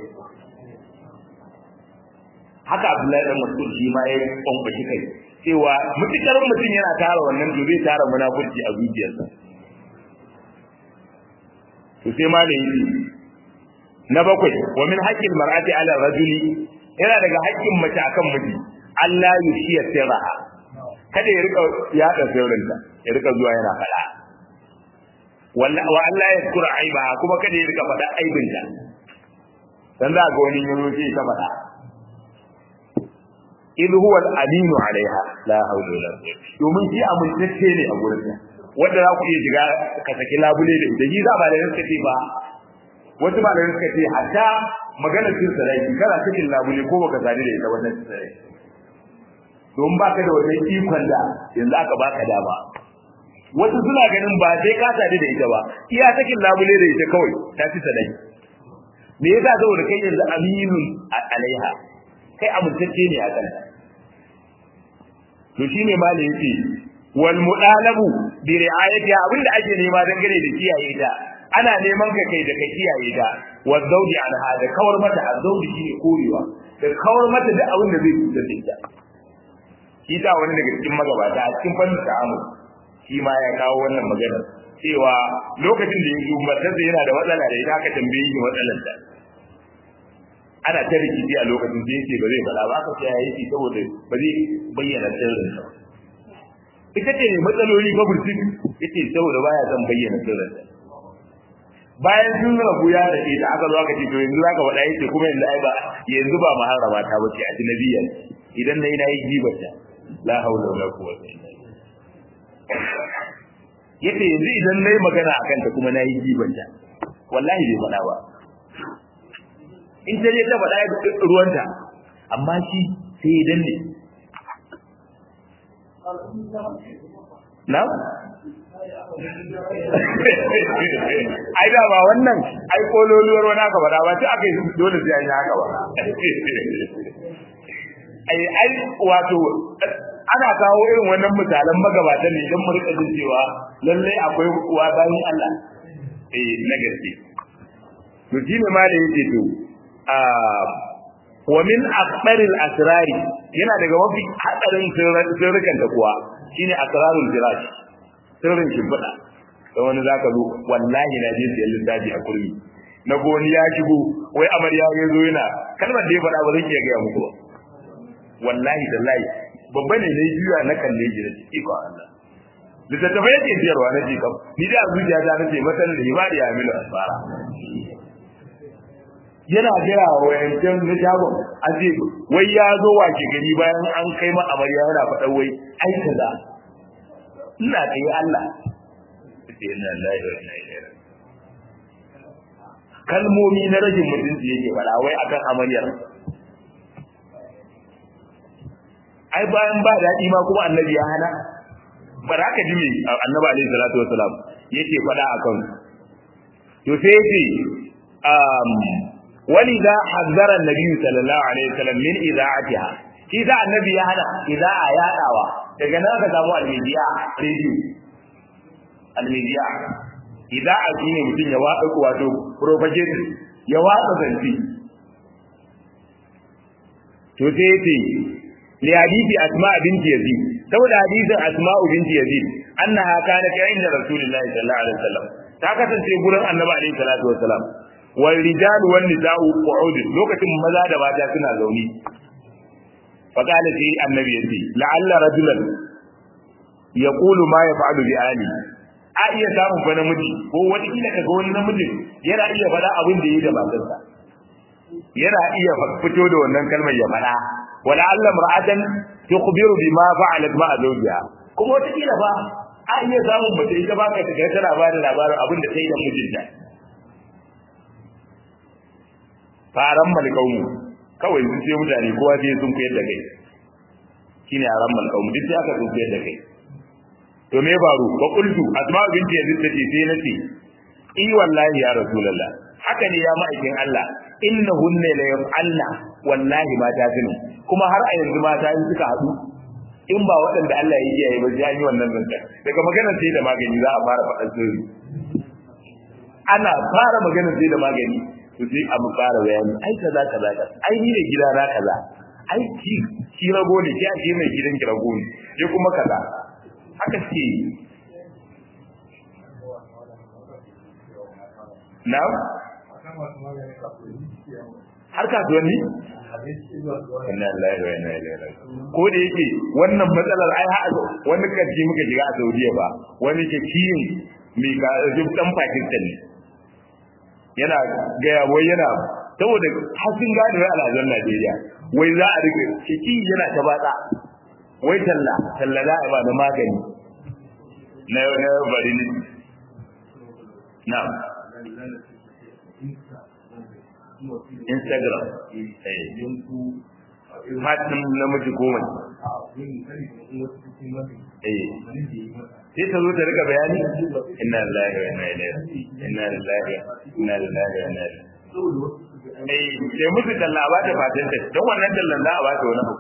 haka Abdullahi dan Mas'ud shi ma ya kwamfashi kai cewa mutukar mutum yana tara wannan to zai tara munafurci a zuciyarsa to sai ma da yi na bakwai wa min haqqil mar'ati ala rajuli yana daga haƙƙin mace akan miji Allah yushiya sirraha kada ya rika yada sirrinta ya rika zuwa yana fada wa Allah ya kura aiba kuma kada ya rika fada aibinta dan za ga wani yanzu sai ta fada idh huwa al-aminu alaiha la hawla wala quwwata domin shi amintacce ne a gurin sa wanda za ku iya shiga ka saki labule da ita shi za ba da suka ce ba wasu ba da suka ce hatta maganar cin sarai kana cikin labule ko baka sani da ita wannan sarai don baka da wani ikon da yanzu aka baka dama wasu suna ganin ba sai ka sadu da ita ba iya sakin labule da ita kawai ta ci sadaki me yasa saboda kai yanzu aminun alaiha kai amintacce ne a kanta to shine ma da yake wal mudalabu bi ri'ayati abinda ake nema dangane da kiyaye ta ana neman ka kai da ka kiyaye ta wa zawji anha da kawar mata azawji shine korewa da kawar mata da abin da zai cutar da ita shi ta wani daga cikin magabata a cikin fannin ta'amul shi ma ya kawo wannan magana cewa lokacin da yanzu matarsa yana da matsala da ita aka tambaye shi matsalar ta ana ta rikici a lokacin da yake ba zai faɗa ba aka ce ya yi saboda ba zai bayyana sirrin sa ita ce ne matsaloli ba burtik yace saboda baya son bayyana sirrin sa bayan sun rabu ya da ita aka zo aka ce to yanzu zaka faɗa yace kuma yanzu ai ba yanzu ba maharrama ta bace a jinabiyya idan nayi nayi gibata la haula wala quwwata illa billah yace yanzu idan nayi magana akan ta kuma nayi gibanta wallahi bai faɗa ba in ta je ta faɗa ruwanta amma shi sai ya danne na ai da ba wannan ai kololuwar wani aka faɗa ba sai aka yi dole sai an yi haka ba ai ai wato ana kawo irin wannan misalan magabatan ne don mu rika jin cewa lalle akwai uwa bayan Allah eh na gaske to shi ne ma da yake to a wa min aqbaril asrari yana daga mafi hadarin sirrukan ta kuwa shine asrarul firash sirrin shimfiɗa da wani zaka zo wallahi na je siyan lissafi a kurmi na goni ya shigo wai amarya ya zo yana kalmar da ya faɗa ba zan iya gaya muku ba wallahi da layi babba ne na juya na kalle shi da ciki ko Allah littattafai yake siyarwa na jikam ni da zuciya ta nace matan da himari ya milu asfara yana gaya wa yancan na shagon a ce wai ya zo wace gari bayan an kai ma amarya yana faɗa wai ai kaza ina kai Allah sai ina lillahi wa inna ilaihi kalmomi na rajin mutunci yake faɗa wai akan amaryar ai bayan ba daɗi ma kuma annabi ya hana ba za ka ji me annabi alaihi salatu wasalam yake faɗa akan to sai yace um wani za hazzara annabi sallallahu alaihi wasallam min idaatiha shi da annabi ya hana idaa yaɗawa daga nan ka samu almidiya radio almidiya idaa shine mutum ya watsa wato propagate ya watsa zanci to sai yace li hadisi asma binti yazid saboda hadisin asma binti yazid annaha kanat inda rasulullahi sallallahu alaihi wasallam ta kasance gurin annabi alaihi salatu wasallam wal rijal wan nisa'u qu'ud lokacin maza da mata suna zauni fa qala fi annabi yace la'alla rajulan yaqulu ma yaf'alu bi ali a iya samun fa namiji ko wata kila kaga wani namiji yana iya faɗa abin da yi da matarsa yana iya fito da wannan kalmar ya faɗa wala Allah mar'atan tukhbiru bima fa'alat ma'a zawjiha kuma wata kila ba a iya samun mace ita ba ka taga tana ba da labarin abin da ta yi da mijinta faran malkaumu kawai sun ce mutane kowa sai sun koyar da kai shine aran malkaumu duk sai aka sun koyar da kai to me faru ba qultu asma'u binti yazid tace sai nace i wallahi ya rasulullah haka ne ya ma'aikin Allah innahunna la yaf'alna wallahi mata tunu kuma har a yanzu mata in suka hadu in ba waɗanda Allah ya kiyaye ba sai an yi wannan zancen daga maganar sai da magani za a fara faɗan sirri ana fara maganar sai da magani to sai a mu fara bayani ai kaza kaza kaza ai ni ne gida na kaza ai ki ki rago ne ki ake mai gidan ki rago ne ya kuma kaza haka ce na'am har kasuwanni inna lillahi wa inna ilaihi raji'un ko da yake wannan matsalar ai ha wani kaji muka shiga a Saudiya ba wani ke kiyin mai ka dan Pakistan ne yana gaya wai yana saboda hasin gado ya alhazan Najeriya wai za a rike ciki yana ta batsa wai talla talla za a ba da magani na na bari ne na'am Instagram. Fatin namiji goma. Sai ta zo ta rika bayani? Inna lillahi wa inna ilaihi Inna lillahi inna lillahi wa inna ilaihi. Eh, sai musu talla a bata fatan ta, don wannan tallan za a bata wani abu.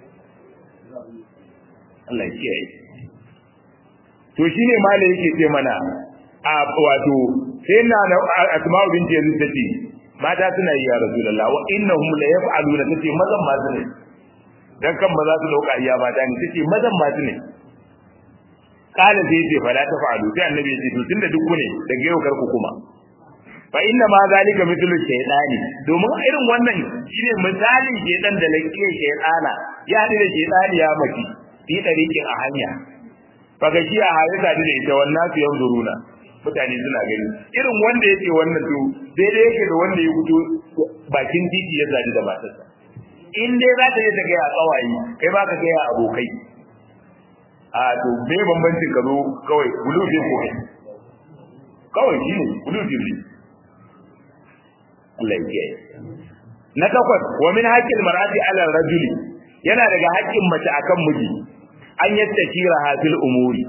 Allah ya kiyaye. To shine malai yake ce mana a wato sai na Asma'u binti Yazid tace mata suna yi ya rasulullah wa innahum la yaf'aluna tace mazan ma ne dan kan ba za su dauka iya mata ne tace mazan ma ne kala sai ce fala ta fa'alu sai annabi ya ce to tunda duk ne daga yau kar ku kuma fa inna ma zalika mithlu shaytani domin irin wannan shine misalin shaytan da lakiya shaytana ya hadu da shaytani ya maki fi dariqin a hanya fa ga shi a harisa da ita wannan su yanzuruna mutane suna gani irin wanda yake wannan to daidai yake da wanda ya fito bakin titi ya zaji da matarsa in dai za ta je ta gaya tsawaye kai ba ka gaya abokai a to me bambancin ka zo kawai bulu ne ko kai kawai shi ne bulu ne Allah ya kiyaye na takwas wa min haqqil mar'ati 'ala rajuli yana daga haƙƙin mace akan miji an yattakira hafil umuri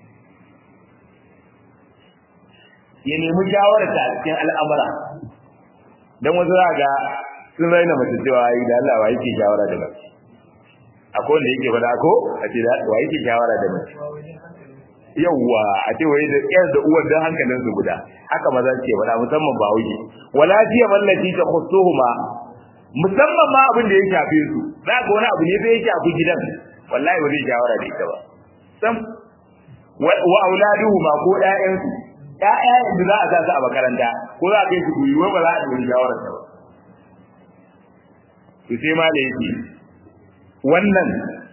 ya nemi shawararta a cikin al'amura don wasu za ga sun raina mace cewa yi da Allah wa yake shawara da mace akwai wanda yake faɗa ko a ce da wa yake shawara da mace yawwa a ce wai da yar da uwar dan hankalin su guda haka maza ce wala musamman ba wuce wala jiya mallaki ta khusuhuma musamman ma abin da ya shafe su za ga wani abu ne sai ya shafi gidan wallahi ba zai shawara da ita ba sam wa auladuhuma ko ƴaƴansu ƴaƴa da za a sa su a makaranta ko za a kai su kuyi ba za a yi shawara ta ba to sai ma da yake wannan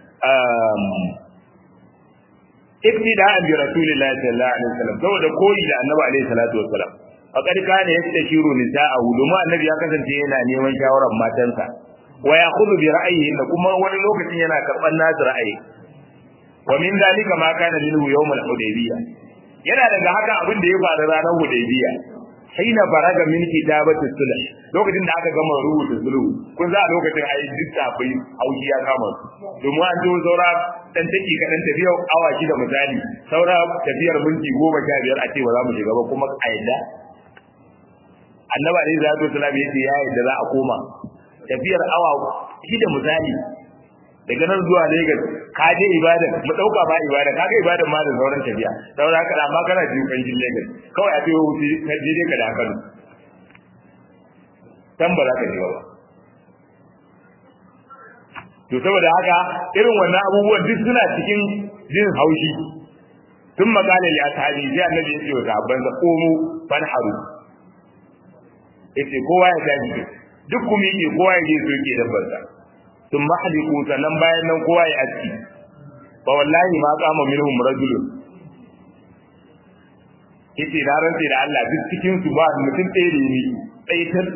iktida'an bi rasulillahi sallallahu alaihi wasallam saboda koyi da annabi alaihi salatu wasallam faqad kana yastashiru nisa'ahu domin annabi ya kasance yana neman shawaran matansa wa ya'khudhu bi ra'yihi da kuma wani lokacin yana karban nasu ra'ayi wa min dalika ma kana minhu yawm al-hudaybiyah yana daga haka abin da ya faru ranar hudaybiyah haina faraga min kitabati sulh lokacin da aka gama rubuta sulhu kun za a lokacin ayi duk tafai auki ya kama su domin an zo saura dan take kadan tafiyar awa da misali saura tafiyar minti goma sha biyar a ce ba za mu shiga ba kuma a yadda annabi alaihi salatu wasallam yace ya yadda za a koma tafiyar awa shida misali daga nan zuwa Lagos ka je ibada mu dauka ba ibada ka ga ibada ma da sauran tafiya saboda haka amma kana jin kanjin Lagos kawai a tayo wuce ka je dai ka da Kano tan ba za ka je ba to saboda haka irin wannan abubuwan duk suna cikin jin haushi tun makale li ashabi sai annabi ya ce wa sahabban sa komo fanharu yace kowa ya tafi duk kuma yake kowa ya je soke dabbar sa sun mahliku sannan bayan nan kowa ya aski fa wallahi ma qama minhum rajulun yace na rantse da Allah duk cikin su ba mutum ɗaya da ni tsaitar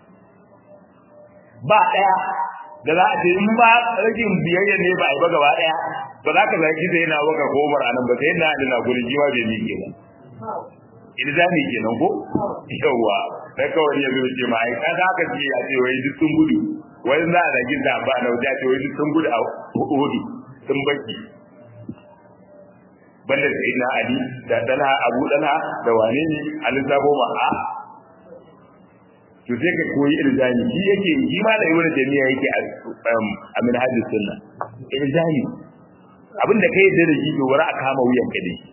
ba ɗaya da za a ce in ba rashin biyayya ne ba a yi ba gaba ɗaya ba za ka zaki sai na baka ko Umar anan ba sai na da gurin jiwa bai miƙe ba ilzami kenan ko yawa sai kawai ya zo ce ma ai kaga haka ce a ce wai duk sun gudu wai za a zagi da ba na wuce ce wai duk sun gudu a hudu sun baki banda sai na Ali da Talha Abu Talha da wane ne Ali Sabo ma a to sai ka koyi ilzami shi yake shi ma da ibnu jami'a yake a minhajus sunna ilzami abinda kai da shi to wara a kama wuyan ka dai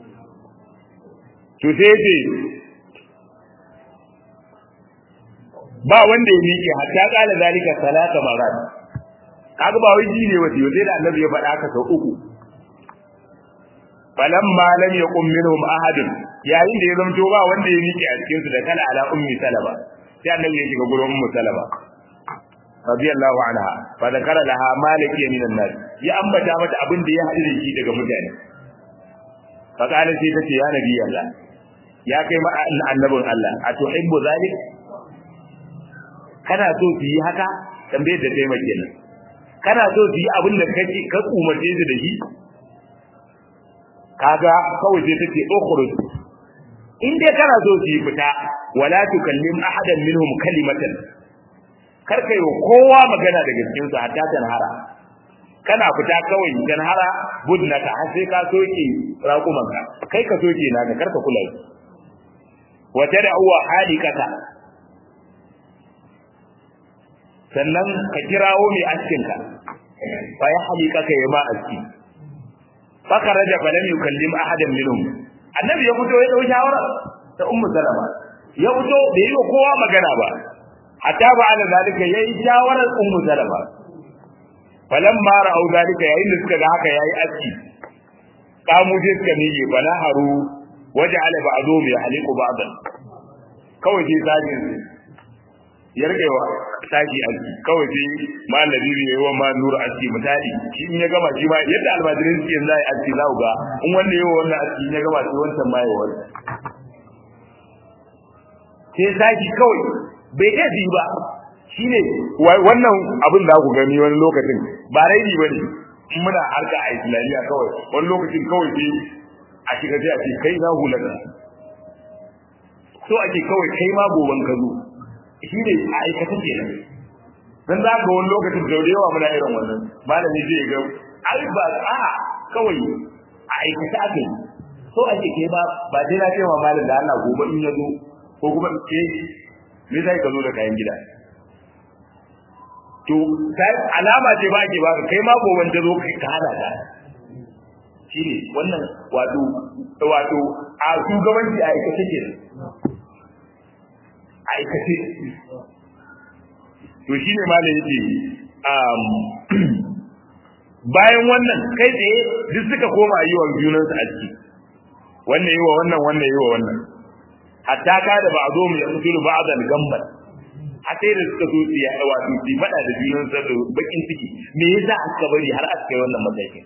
to sai yace ba wanda ya miƙe hatta kala zalika salata marat kaga ba wai ji ne wace sai da annabi ya faɗa haka sau uku falamma lam yaqum minhum ahadun yayin da ya zamto ba wanda ya miƙe a cikin su da kala ala ummi salama sai annabi ya shiga gurin ummu salama radiyallahu anha fa zakara laha maliki min an-nas ya ambata mata abin da ya haɗu da shi daga mutane fa kana sai tace ya nabi Allah ya kai ma annabin Allah a tuhibbu zalik kana so su yi haka tambayar da kai mai kenan kana so su yi abin da kake ka umarce su da shi kaga kawai sai tace ukhruj in dai kana so su yi fita wala tukallim ahadan minhum kalimatan kar kai wa kowa magana daga cikin su hatta tanhara kana fita kawai tanhara budnaka har sai ka soke raƙumanka kai ka soke naka kar ka kula wa tad'u halikata sannan ka kirawo mai askinka fa ya halikaka ya ma aski fakaraja falam yukallim ahadan minhum annabi ya fito ya dau shawara ta ummu salama ya fito bai yi kowa magana ba hatta ba ala zalika yayi shawarar ummu salama falamma ra'au zalika yayin da suka ga haka yayi aski kamu je suka miƙe bala haru waja'ala ba'dhum yahliqu ba'dan kawai sai sajin ya rike wa sashi aski kawai sai malami ne yayi wa ma nur aski misali shi in ya gama shi ma yadda almajirin suke yanzu ai aski za ga in wanda yayi wannan aski in ya gama sai wancan ma yayi wannan sai sashi kawai bai iya ji ba shine wannan abin da ku gani wani lokacin ba raini bane in muna harka a islamiyya kawai wani lokacin kawai sai a shiga sai a ce kai za hulaka so ake kawai kai ma goban ka zo shi ne a aikata ke nan dan za ga wani lokacin da yawa muna irin wannan malami zai ga ai ba a kawai a aikata ake so ake kai ba ba dai na cewa malam da Allah gobe in ya zo ko kuma ke me zai ka zo da kayan gida to sai alama ce ba ke ba kai ma gobe ta zo ka hada ta shine wannan wato wato a shugabanci a aikace ke a aikace to shine malam yake um bayan wannan kai tsaye duk suka koma yi wa junansu a ciki wannan yi wa wannan wannan yi wa wannan hatta ka da ba a zo mu ya mutu ba a zan gambar a sai da suka so su ya wato su faɗa da junan sa da bakin ciki me yasa aka bari har aka kai wannan matakin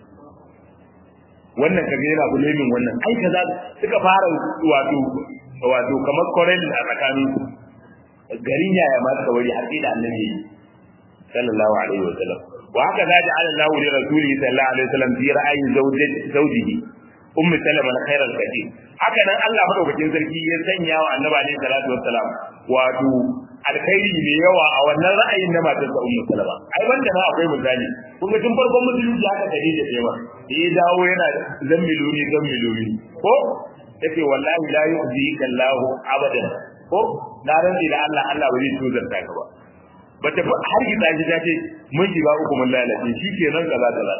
wannan kaga yana bulamin wannan ai kaza suka fara wato wato kamar korel a tsakanin garin yaya ma suka bari har sai da annabi sallallahu alaihi wa sallam wa haka za ta ala lahu li rasulihi sallallahu alaihi wa sallam fi ra'ayi zawjihi ummu salama al-khair al-kathir haka nan Allah madaukakin sarki ya sanya wa annabi alaihi salatu wassalam wato alkhairi ne yawa a wannan ra'ayin na matar sa ummu salama ai wanda ma akwai misali kun ga tun farkon musulunci haka tare da cewa ya dawo yana zammiluni zammiluni ko yace wallahi la yu'zi kallahu abadan ko na rantsi da Allah Allah ba zai tuzarta ka ba bata har ki tsaji ta ce mun shiga uku mun lalace shikenan kaza kaza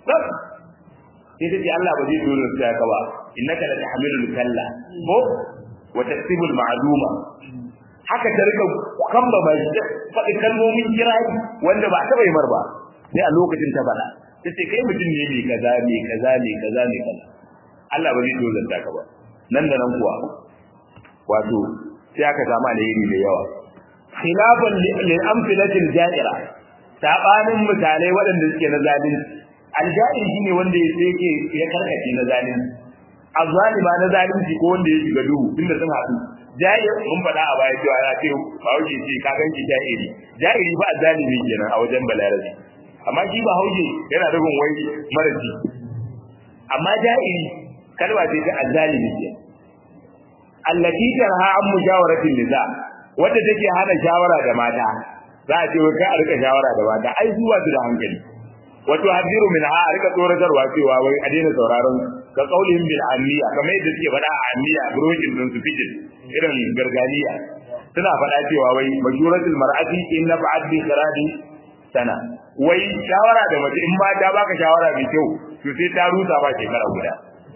sai ta ce Allah ba zai tuzarta ka ba innaka la tahmilul kalla ko wa taksibul ma'luma haka ta rika kamba ba shi faɗi kalmomin kirayi wanda ba taɓa yi mar ba sai a lokacin ta faɗa ta ce kai mutum ne mai kaza mai kaza mai kaza mai kaza Allah ba zai tozanta ka ba nan da nan kuwa wato sai aka samu alheri da yawa khilafan lil amfilatil ja'ira sabanin misalai waɗanda suke na zalunci aljair shine wanda yake ya karkace na zalunci azzalima na zalunci ko wanda ya shiga duhu tunda sun haɗu jair mun faɗa a baya cewa ya ce ba wuce ce ka ganki jairi jairi ba zalimi kenan a wajen balarabi amma shi ba hauje yana rubun wai maraji amma jairi kalma ce ta azzalimi ke allati tarha an mujawaratin niza wanda take hana shawara da mata za a ce kai a rika shawara da mata ai zuwa su da hankali wato hadiru min ha a rika tsoratarwa cewa wai a daina sauraron ka kaulin bil amiya kamar yadda suke faɗa a amiya brojin din su fitin irin gargaliya suna faɗa cewa wai majuratul mar'ati in nafa'at bi khiradi sana wai shawara da mace in ba ta baka shawara mai kyau to sai ta rusa ba shekara guda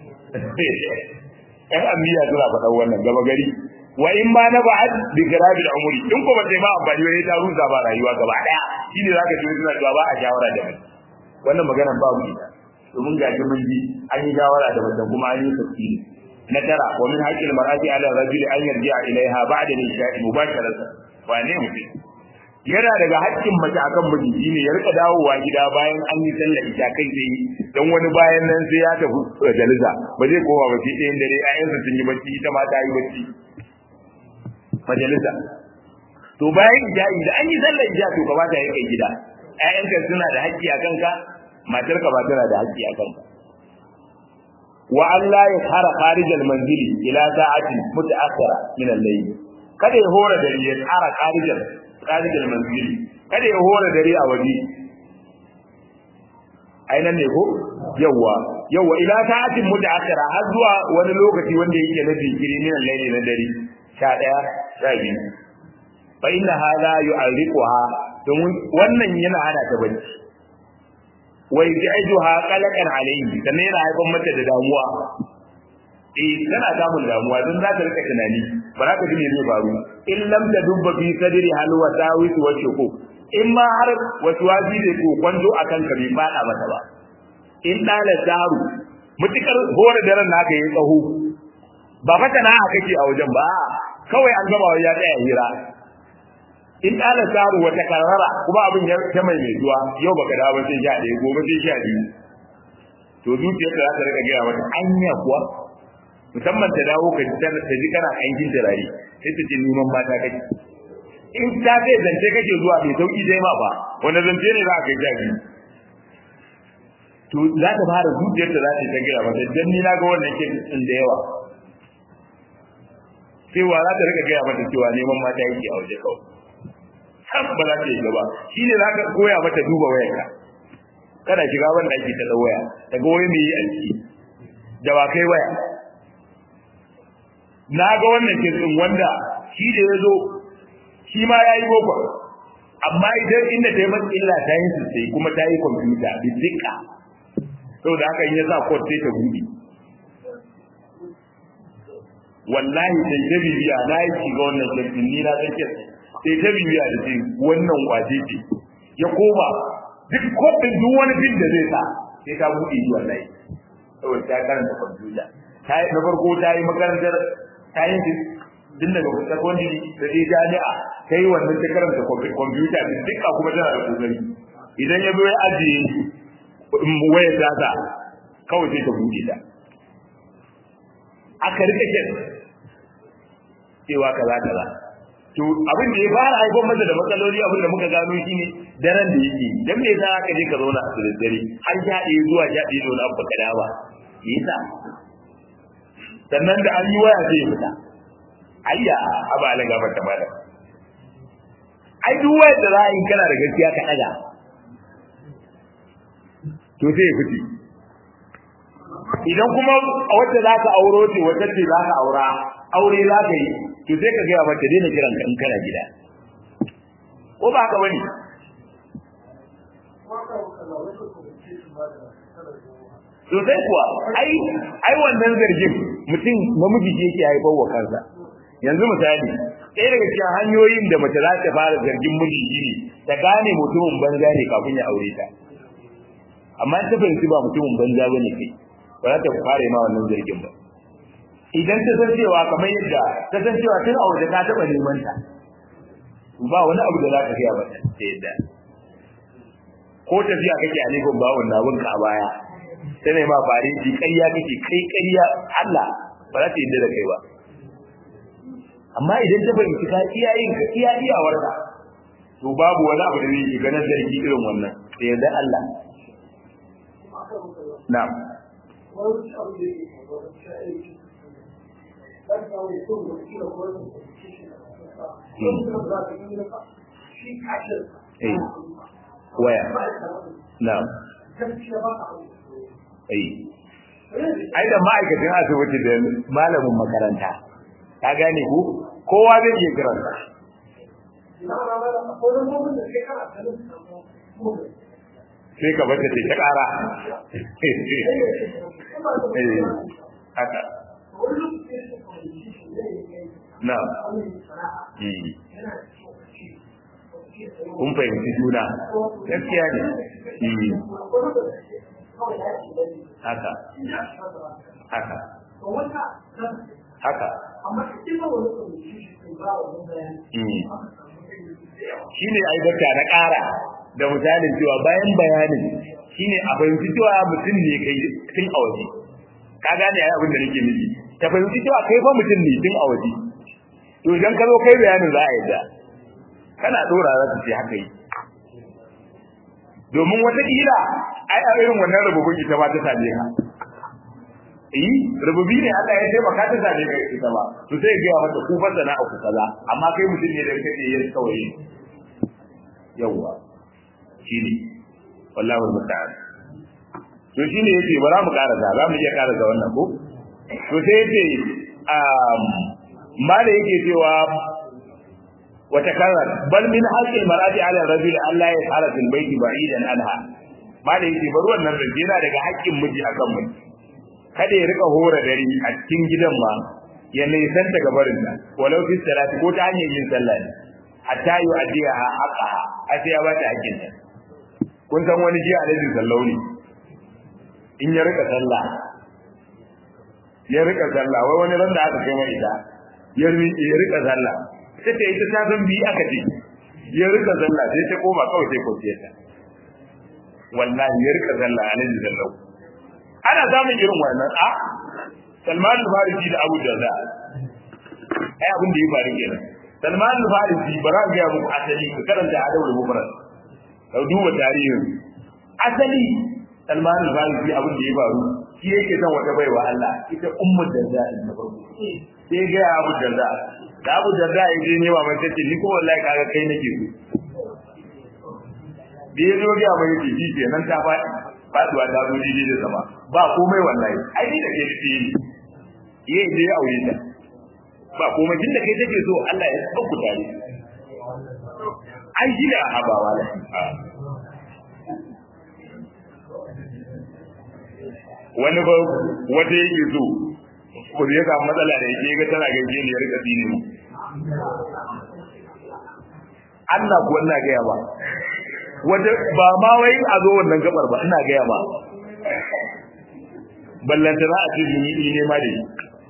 ɗan amiya suna faɗa wannan gaba gari wa in ba na ba'ad bi khirabil umri in ko ba sai ma amfani wai ta rusa ba rayuwa gaba daya shine zaka ji suna cewa ba a shawara da mace wannan maganar babu ita domin ga mun ji an yi shawara da mace kuma an yi tafsiri na tara wa min haqqil mar'ati ala rajuli an yarji'a ilaiha ba'da nisha'i mubasharatan wa ne mutum yana daga haƙƙin mace akan miji shine ya rika dawowa gida bayan an yi sallar isha kai sai dan wani bayan nan sai ya tafi jalisa ba zai koma ba sai ɗayan dare ayyansa sun yi bacci ita ma ta yi bacci majalisa to bayan ija'i da an yi sallar isha to ka ba ta yi kai gida ƴaƴanka suna da haƙƙi a kanka matarka ba tana da haƙƙi a kanka wa Allah ya fara kharijal manzili ila sa'atin mutaakhira min al-layl kada ya hora dare ya tsara kharijal kharijal manzili kada ya hora dare a waje aina ne ko yawa yawa ila sa'atin mutaakhira har zuwa wani lokaci wanda yake na jinkiri min al-layl na dare 11 12 fa inna hadha yu'arriquha domin wannan yana hana ta bacci wai jajuha qalaqan alayhi sannan yana haifar mata da damuwa eh tana samun damuwa don za ta rika tunani ba za ka ji me zai faru in lam tadubba fi sadri hal wa tawis wa shuku in ma har wasu wazi da ko kwanzo akan ka bai fada mata ba in dala daru mutukar hore daren naka yayi tsaho ba fata na aka kake a wajen ba kawai an gaba ya tsaya hira in ɗala saru wata karara kuma abin ya ta mai mai zuwa yau baka dawo sai sha ɗaya gobe sai sha biyu to zuciyarka za ta rika gaya mata anya kuwa musamman ta dawo ka ji ta ji kana aikin turare sai ta ce neman mata kake in ta zai zance kake zuwa mai sauki dai ma ba wanda zance ne za ka kai sha biyu to za ta fara zuciyarta za ta gaya mata dan ni na ga wannan ke din da yawa sai wa za ta rika gaya mata cewa neman mata yake a waje kawai kan ba za ta yi gaba shi ne za ka koya mata duba wayarka kana shiga wanda ake ta waya daga wani mai yi aiki da ba kai waya na ga wannan kitsin wanda shi da ya zo shi ma ya yi boko amma idan inda ta yi masu illa ta yi sosai kuma ta yi kwamfuta da dika saboda haka in ya sa kod sai ta buɗe wallahi sai ta bibiya na yi shiga wannan shirkin ni na tsakiyar sai ta bibiya da ce wannan kwace ce ya koma duk kofin duk wani bin da zai sa sai ta buɗe shi wallahi saboda ta karanta kwamfuta ta yi na farko ta yi makarantar ta yi din daga secondary da je jami'a ta yi wannan ta karanta kwamfuta da duka kuma tana da kokari idan ya zo ya ajiye wayar data kawai sai ta buɗe ta aka rike kin cewa kaza kaza to abin da ya fara haifar masa da matsaloli abin da muka gano shine daren da yake dan me yasa aka je ka zauna a dare har sha ɗaya zuwa sha ɗaya da wani abu ka dawa yasa sannan da an yi waya sai ya fita ayya aba ala gabar ta mala ai duk wayar da za a yi kana da gaskiya ka ɗaga to sai ya fice idan kuma a wacce za ka auro ce wacce ce za ka aura aure za ka yi to sai ka gaya mata daina kiran ka in kana gida ko ba haka bane sosai kuwa ai ai wannan zargin mutum namiji ke yake haifar wa kansa yanzu misali ɗaya daga cikin hanyoyin da mace za ta fara zargin miji shine ta gane mutumin banza ne kafin ya aure ta amma ta fahimci ba mutumin banza bane kai ba za ta fara ma wannan zargin ba idan ta san cewa kamar yadda ta san cewa tun a waje ka taɓa neman ta ba wani abu da za ka gaya ba ta yadda ko tafiya kake a nufin bawon na bunka a baya ta ne ma fare ji ƙarya kake kai ƙarya Allah ba za ta yadda da kai ba amma idan ta fahimci ka iya yin ka iya iyawar ka to babu wani abu da zai shiga na zargi irin wannan da yadda Allah na'am Eh, waya, na'am. Eh, ai da ma'aikacin asibiti da malamin makaranta, ka gane ku? Kowa zai iya kiranta. Sai ka bata ce ta ƙara. Eh, haka. Na'am. Kun fahimci juna, gaskiya ne. Haka. Haka. Haka. Shi ne aibata na ƙara da misalin cewa bayan bayanin shi ne a fahimci cewa mutum ne kai tun a waje. Ka gane ya abin da nake nufi. Ta fahimci cewa kai fa mutum ne tun a waje. to idan ka zo kai bayanin za a yadda kana dora za ta ce haka yi domin wataƙila ai a irin wannan rububin ita ma ta same ka eh rububi ne Allah ya taimaka ta same ka ita ba to sai ga mata ku fa sana ku kaza amma kai mutum ne da kake yin kawai yawa shine wallahi musta'an to shine yace bara mu karasa za mu iya karasa wannan ko to sai yace um mala yake cewa wata karar bal min haqqil mar'ati 'ala ar-rajuli an la yas'ala fil bayti ba'idan anha mala yake bar wannan rage yana daga haƙƙin miji akan mu kada ya rika hora dare a cikin gidan ma ya nisan daga barin ta walau fi salati ko ta hanyar yin sallah ne hatta yu adiya haqqaha a sai ya bata haƙƙin ta kun san wani jiya alaihi sallau ne in ya rika sallah ya rika sallah wai wani ran da aka kai mai ita ya rika zalla sai ta ita ta san bi aka ce ya rika zalla sai ta koma kawai sai kwanciya ta wallahi ya rika zalla a nan zallau ana samun irin wannan a Salman al-Farisi da Abu Darda ai abin da ya faru kenan Salman al-Farisi bara ga ya muku asali ka karanta adabul mufrad ka duba tarihin asali Salman al-Farisi abin da ya faru shi yake son wata baiwa Allah ita ummu Darda na farko sai ga Abu Darda da Abu Darda ya je ne wa mai tace ni ko wallahi kaga kai nake so da ya zo ga mai yace shi kenan ta faɗi faduwa ta zo daidai da zama ba komai wallahi ai ni da ke nufi yi yi dai aure ta ba komai tunda kai take so Allah ya sauku tare ai shi da habawa da wani ba wata yake so ko da ya samu matsala da yake ga tana gaje ne ya rika dini mu Allah ko ina ga ba wanda ba ma wai a zo wannan gabar ba ina ga ba ballanta za a ce ni ne ma dai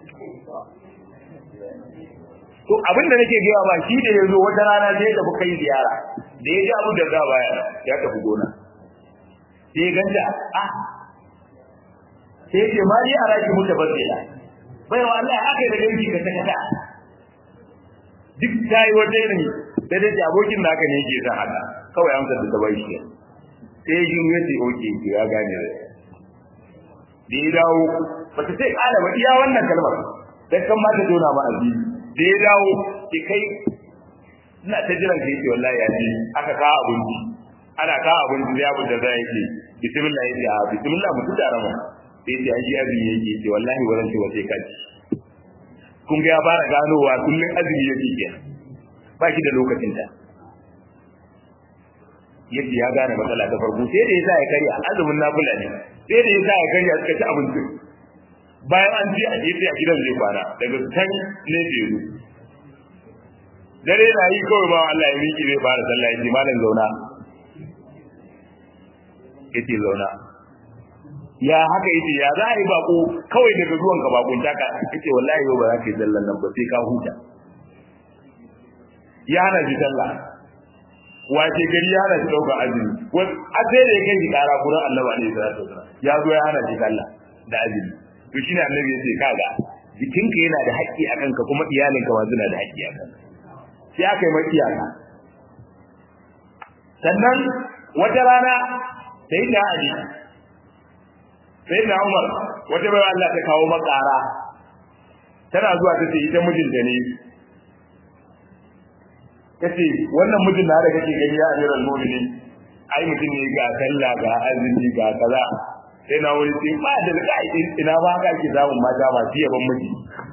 to abin da nake gaya ba shi da yazo wata rana sai ya tafi kai ziyara da ya ji abu da za baya ya tafi gona sai ganta ah sai ce ma ni a raki muta basira bai wa Allah aka da ganki ka saka duk tayi wata irin da da abokin naka ne yake san haka kawai amsar da ta bai shi sai ji ya ce oke ya gane da ya dawo ba ta sai kala ba iya wannan kalmar dan kan ma ta dona ma azizi da ya dawo ki kai ina ta jiran kai ce wallahi ya ji aka kawo abinci ana kawo abinci ya abin da za ya ce bismillah ya ce a bismillah mutu da rama sai ce an ji azumi yake ce wallahi wannan ce wace kaji kun ga ya fara ganowa kullun azumi yake kenan ba shi da lokacin ta yace ya gane matsala ta farko sai da yasa ya karya azumin nafila ne sai da yasa ya karya suka ci abinci bayan an ji a gefe a gidan zai kwana daga can ne zai zo dare na yi kawai ba Allah ya miki zai fara sallah yace malam zauna yace zauna ya haka yace ya za a yi bako kawai daga zuwan ka bakon taka yace wallahi yau ba za ka yi sallan nan ba sai ka huta ya hana shi sallah wace gari ya hana shi ɗaukar azumi a sai da ya kai shi ƙara kuran Allah alaihi salatu wasallam ya zo ya hana shi sallah da azumi to shine annabi ya ce kaga jikinka yana da haƙƙi akan ka kuma iyalinka ma suna da haƙƙi akan sai aka yi mai iyaka sannan wata rana sai da Ali sai da Umar wata bai Allah ta kawo makara tana zuwa ta ce ita mijinta ne kace wannan mijin na da kake gani ya amiral mu'minin ai mutum ne ga sallah ga azumi ga kaza sai na wuri sai ba da kai ina ba ka ki zamu mata masu yaban miji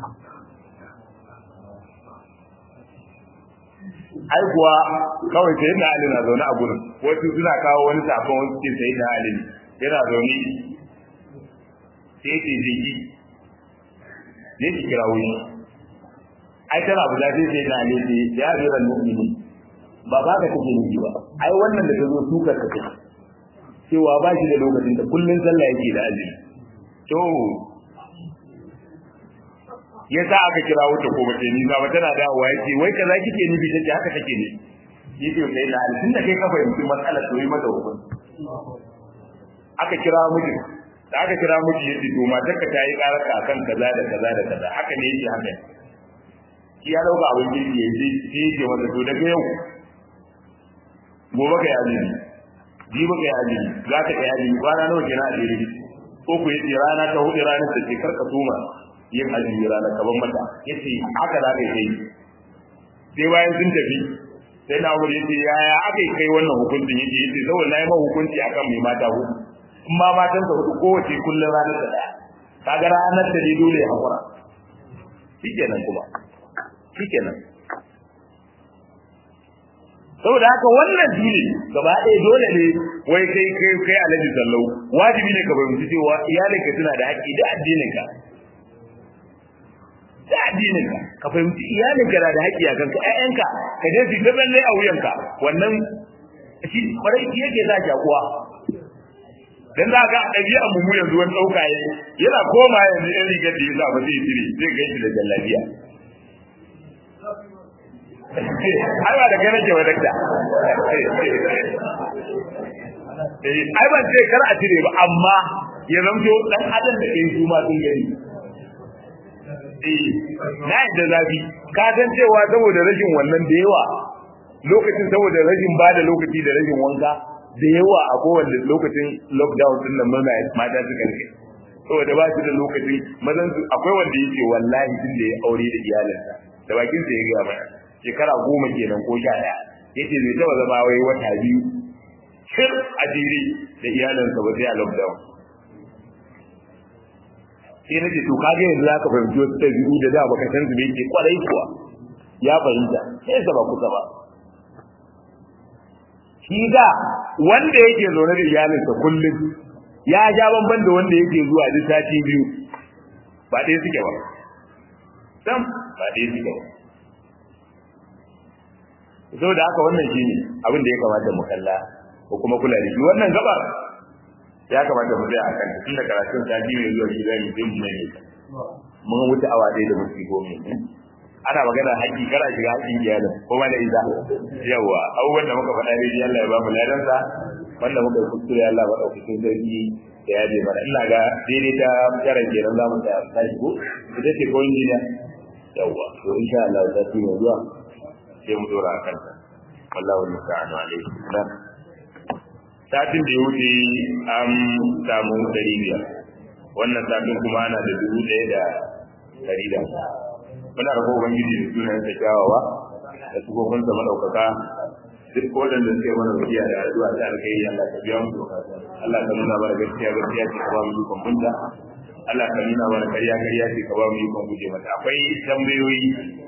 ai kuwa kawai sai na Ali na zaune a gurin wasu suna kawo wani safon wani cikin sai na Ali yana zaune sai ce jiki ne ki kira wuri ai tana abu zafi sai na Ali sai ya rira mu'mini ba ba ka kake nufi ba ai wannan da ta zo tukar ka kake cewa ba shi da lokacin da kullun sallah yake da azumi to ya sa aka kira wuta ko bace ni ba tana dawowa yace wai kaza kike nufi tace haka take ne yace sai na alfin da kai ka fahimci matsalar to yi mata hukunci aka kira miji da aka kira miji yace to matar ka tayi karaka akan kaza da kaza da kaza haka ne yake haka shi ya dauka abin girki yace shi yake wanda to daga yau gobe ka yaji jibi ka yaji za ka yaji kwana nawa kenan a jere ko ku yace rana ta hudu ranar da ke karka tuma yin azumi ranar kaban mata yace haka za ka yi sai bayan sun tafi sai na wuri yace yaya aka kai wannan hukuncin yace yace saboda na yi ma hukunci akan mai mata hudu in ma matan sa hudu kowace kullum ranar da daya kaga ranar da ne dole ya hakura shikenan kuma shikenan saboda haka wannan dole gaba ɗaya dole ne wai kai kai kai alaji sallau wajibi ne ka fahimci cewa iyalinka suna da haƙƙi da addinin ka da addinin ka ka fahimci iyalin ka da haƙƙi a kanka ƴaƴanka ka je su ta balle a wuyanka wannan shi kwarai shi yake za ki kuwa dan za ka ɗabi'a mu mu yanzu wani ɗauka ya yana koma yanzu ɗan rigar da ya sa ba zai tire zai gaishe da jallabiya ai ba da gane ke wa dakta ai ban ce kar a tire ba amma ya zamto dan adam da kai su ma sun gani na yadda zafi ka san cewa saboda rashin wannan da yawa lokacin saboda rashin ba da lokaci da rashin wanka da yawa a kowane lokacin lockdown din nan murna mata suka rike saboda ba su da lokacin mazan su akwai wanda yake wallahi tun da ya aure da iyalinsa da bakin sa ya ga mana shekara goma kenan ko sha daya yace zai taba zama wai wata biyu shir a jere da iyalinsa ba sai a lockdown sai na ce to kage yanzu zaka fahimci wasu ɗabi'u da da baka san su me yake kwarai kuwa ya fahimta sai sa ba kusa ba shi da wanda yake zaune da iyalinsa kullum ya ja bamban da wanda yake zuwa duk sati biyu ba ɗaya suke ba sam ba dai su ba saboda haka wannan shine abin da ya kamata mu kalla ko kuma kula da shi wannan gaba ya kamata mu tsaya akan tun da karatun sati mai zuwa shi zai yi ne mun wuce awa ɗaya da minti goma ana magana haƙƙi kara shiga haƙƙin iyalin ko ma da isa yawa abubuwan da muka faɗa dai Allah ya ba mu ladansa wanda muka yi kuskure Allah ba ɗaukakin sarki da ya je mana ina ga daidai ta karan kenan za mu ta tashi ko ita ce ko injiniya yawa to insha Allah ta ci mai zuwa sai mu dora akan ta wallahu musta'anu alaihi salam satin da ya wuce an samu ɗari biyar wannan satin kuma ana da dubu ɗaya da ɗari da muna rabo ubangiji da sunan sa kyawawa da sufofin sa madaukaka duk waɗanda suke mana wasiya da addu'a ta alkhairi Allah ka biya mu Allah ka nuna mana gaskiya gaskiya ce ka ba mu ikon bunta Allah ka nuna mana ƙarya ƙarya ce ka ba mu ikon guje mata akwai tambayoyi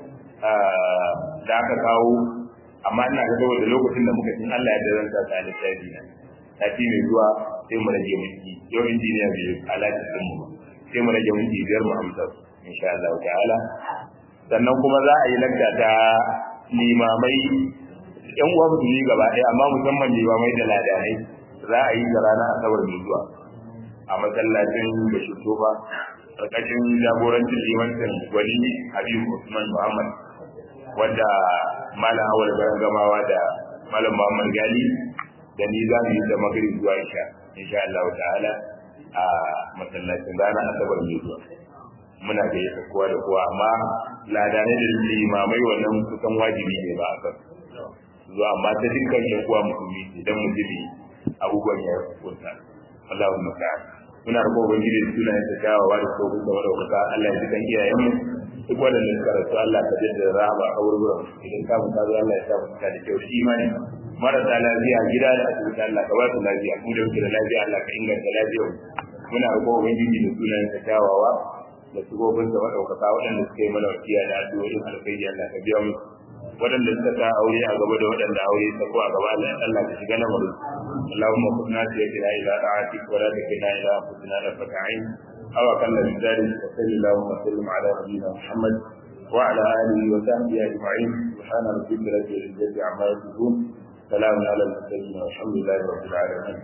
da aka kawo amma ina ga saboda lokacin da muka cin Allah ya daren sa ta lissafi na sati mai zuwa sai mu rage miki yau injiniya bai alaƙa din mu sai mu rage miki biyar mu amsa insha Allah ta'ala sannan kuma za a yi lakta ta limamai yan uwa musulmi gaba ɗaya amma musamman limamai da ladanai za a yi da ranar asabar mai zuwa a masallacin da shutoba ƙarƙashin jagorancin limancin wani habibu usman muhammad wanda malam awal gamawa da malam muhammad gali da ni za mu yi da magari zuwa isha insha Allah ta'ala a masallacin ranar asabar mai zuwa muna da yasa kowa da kowa amma ladanai da limamai wannan kusan wajibi ne ba a kan zuwa amma ta dukkan yan uwa musulmi idan musulmi abubuwan ya kunta Allahu musta'an muna roƙo ubangiji da sunayen ta kyawawa da tsohon da madaukaka Allah ya jikan iyayenmu duk waɗanda suka rasu Allah ka jaddada rahama a wurin idan ka mutu Allah ya sa mu da kyau shi imani marasa lafiya gida da asibiti Allah ka ba su lafiya mu da muke da lafiya Allah ka inganta lafiyar muna roƙo ubangiji da sunayen ta kyawawa da sugobin da maɗaukaka waɗanda suka yi mana wasiya da addu'o'in alkhairi Allah ka biya musu waɗanda suka sa aure a gaba da waɗanda aure ta ko a gaba Allah Allah ka shiga na mu Allahumma kunna sayyidina ila ta'atik wa la takilna ila anfusina tarfata ayn aw aqalla min dhalik wa sallallahu wa sallam ala nabiyyina Muhammad wa ala alihi wa sahbihi ajma'in subhana rabbika rabbil izzati amma yasifun سلام على المرسلين والحمد لله رب العالمين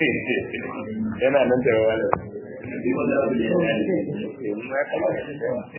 yana nan da wani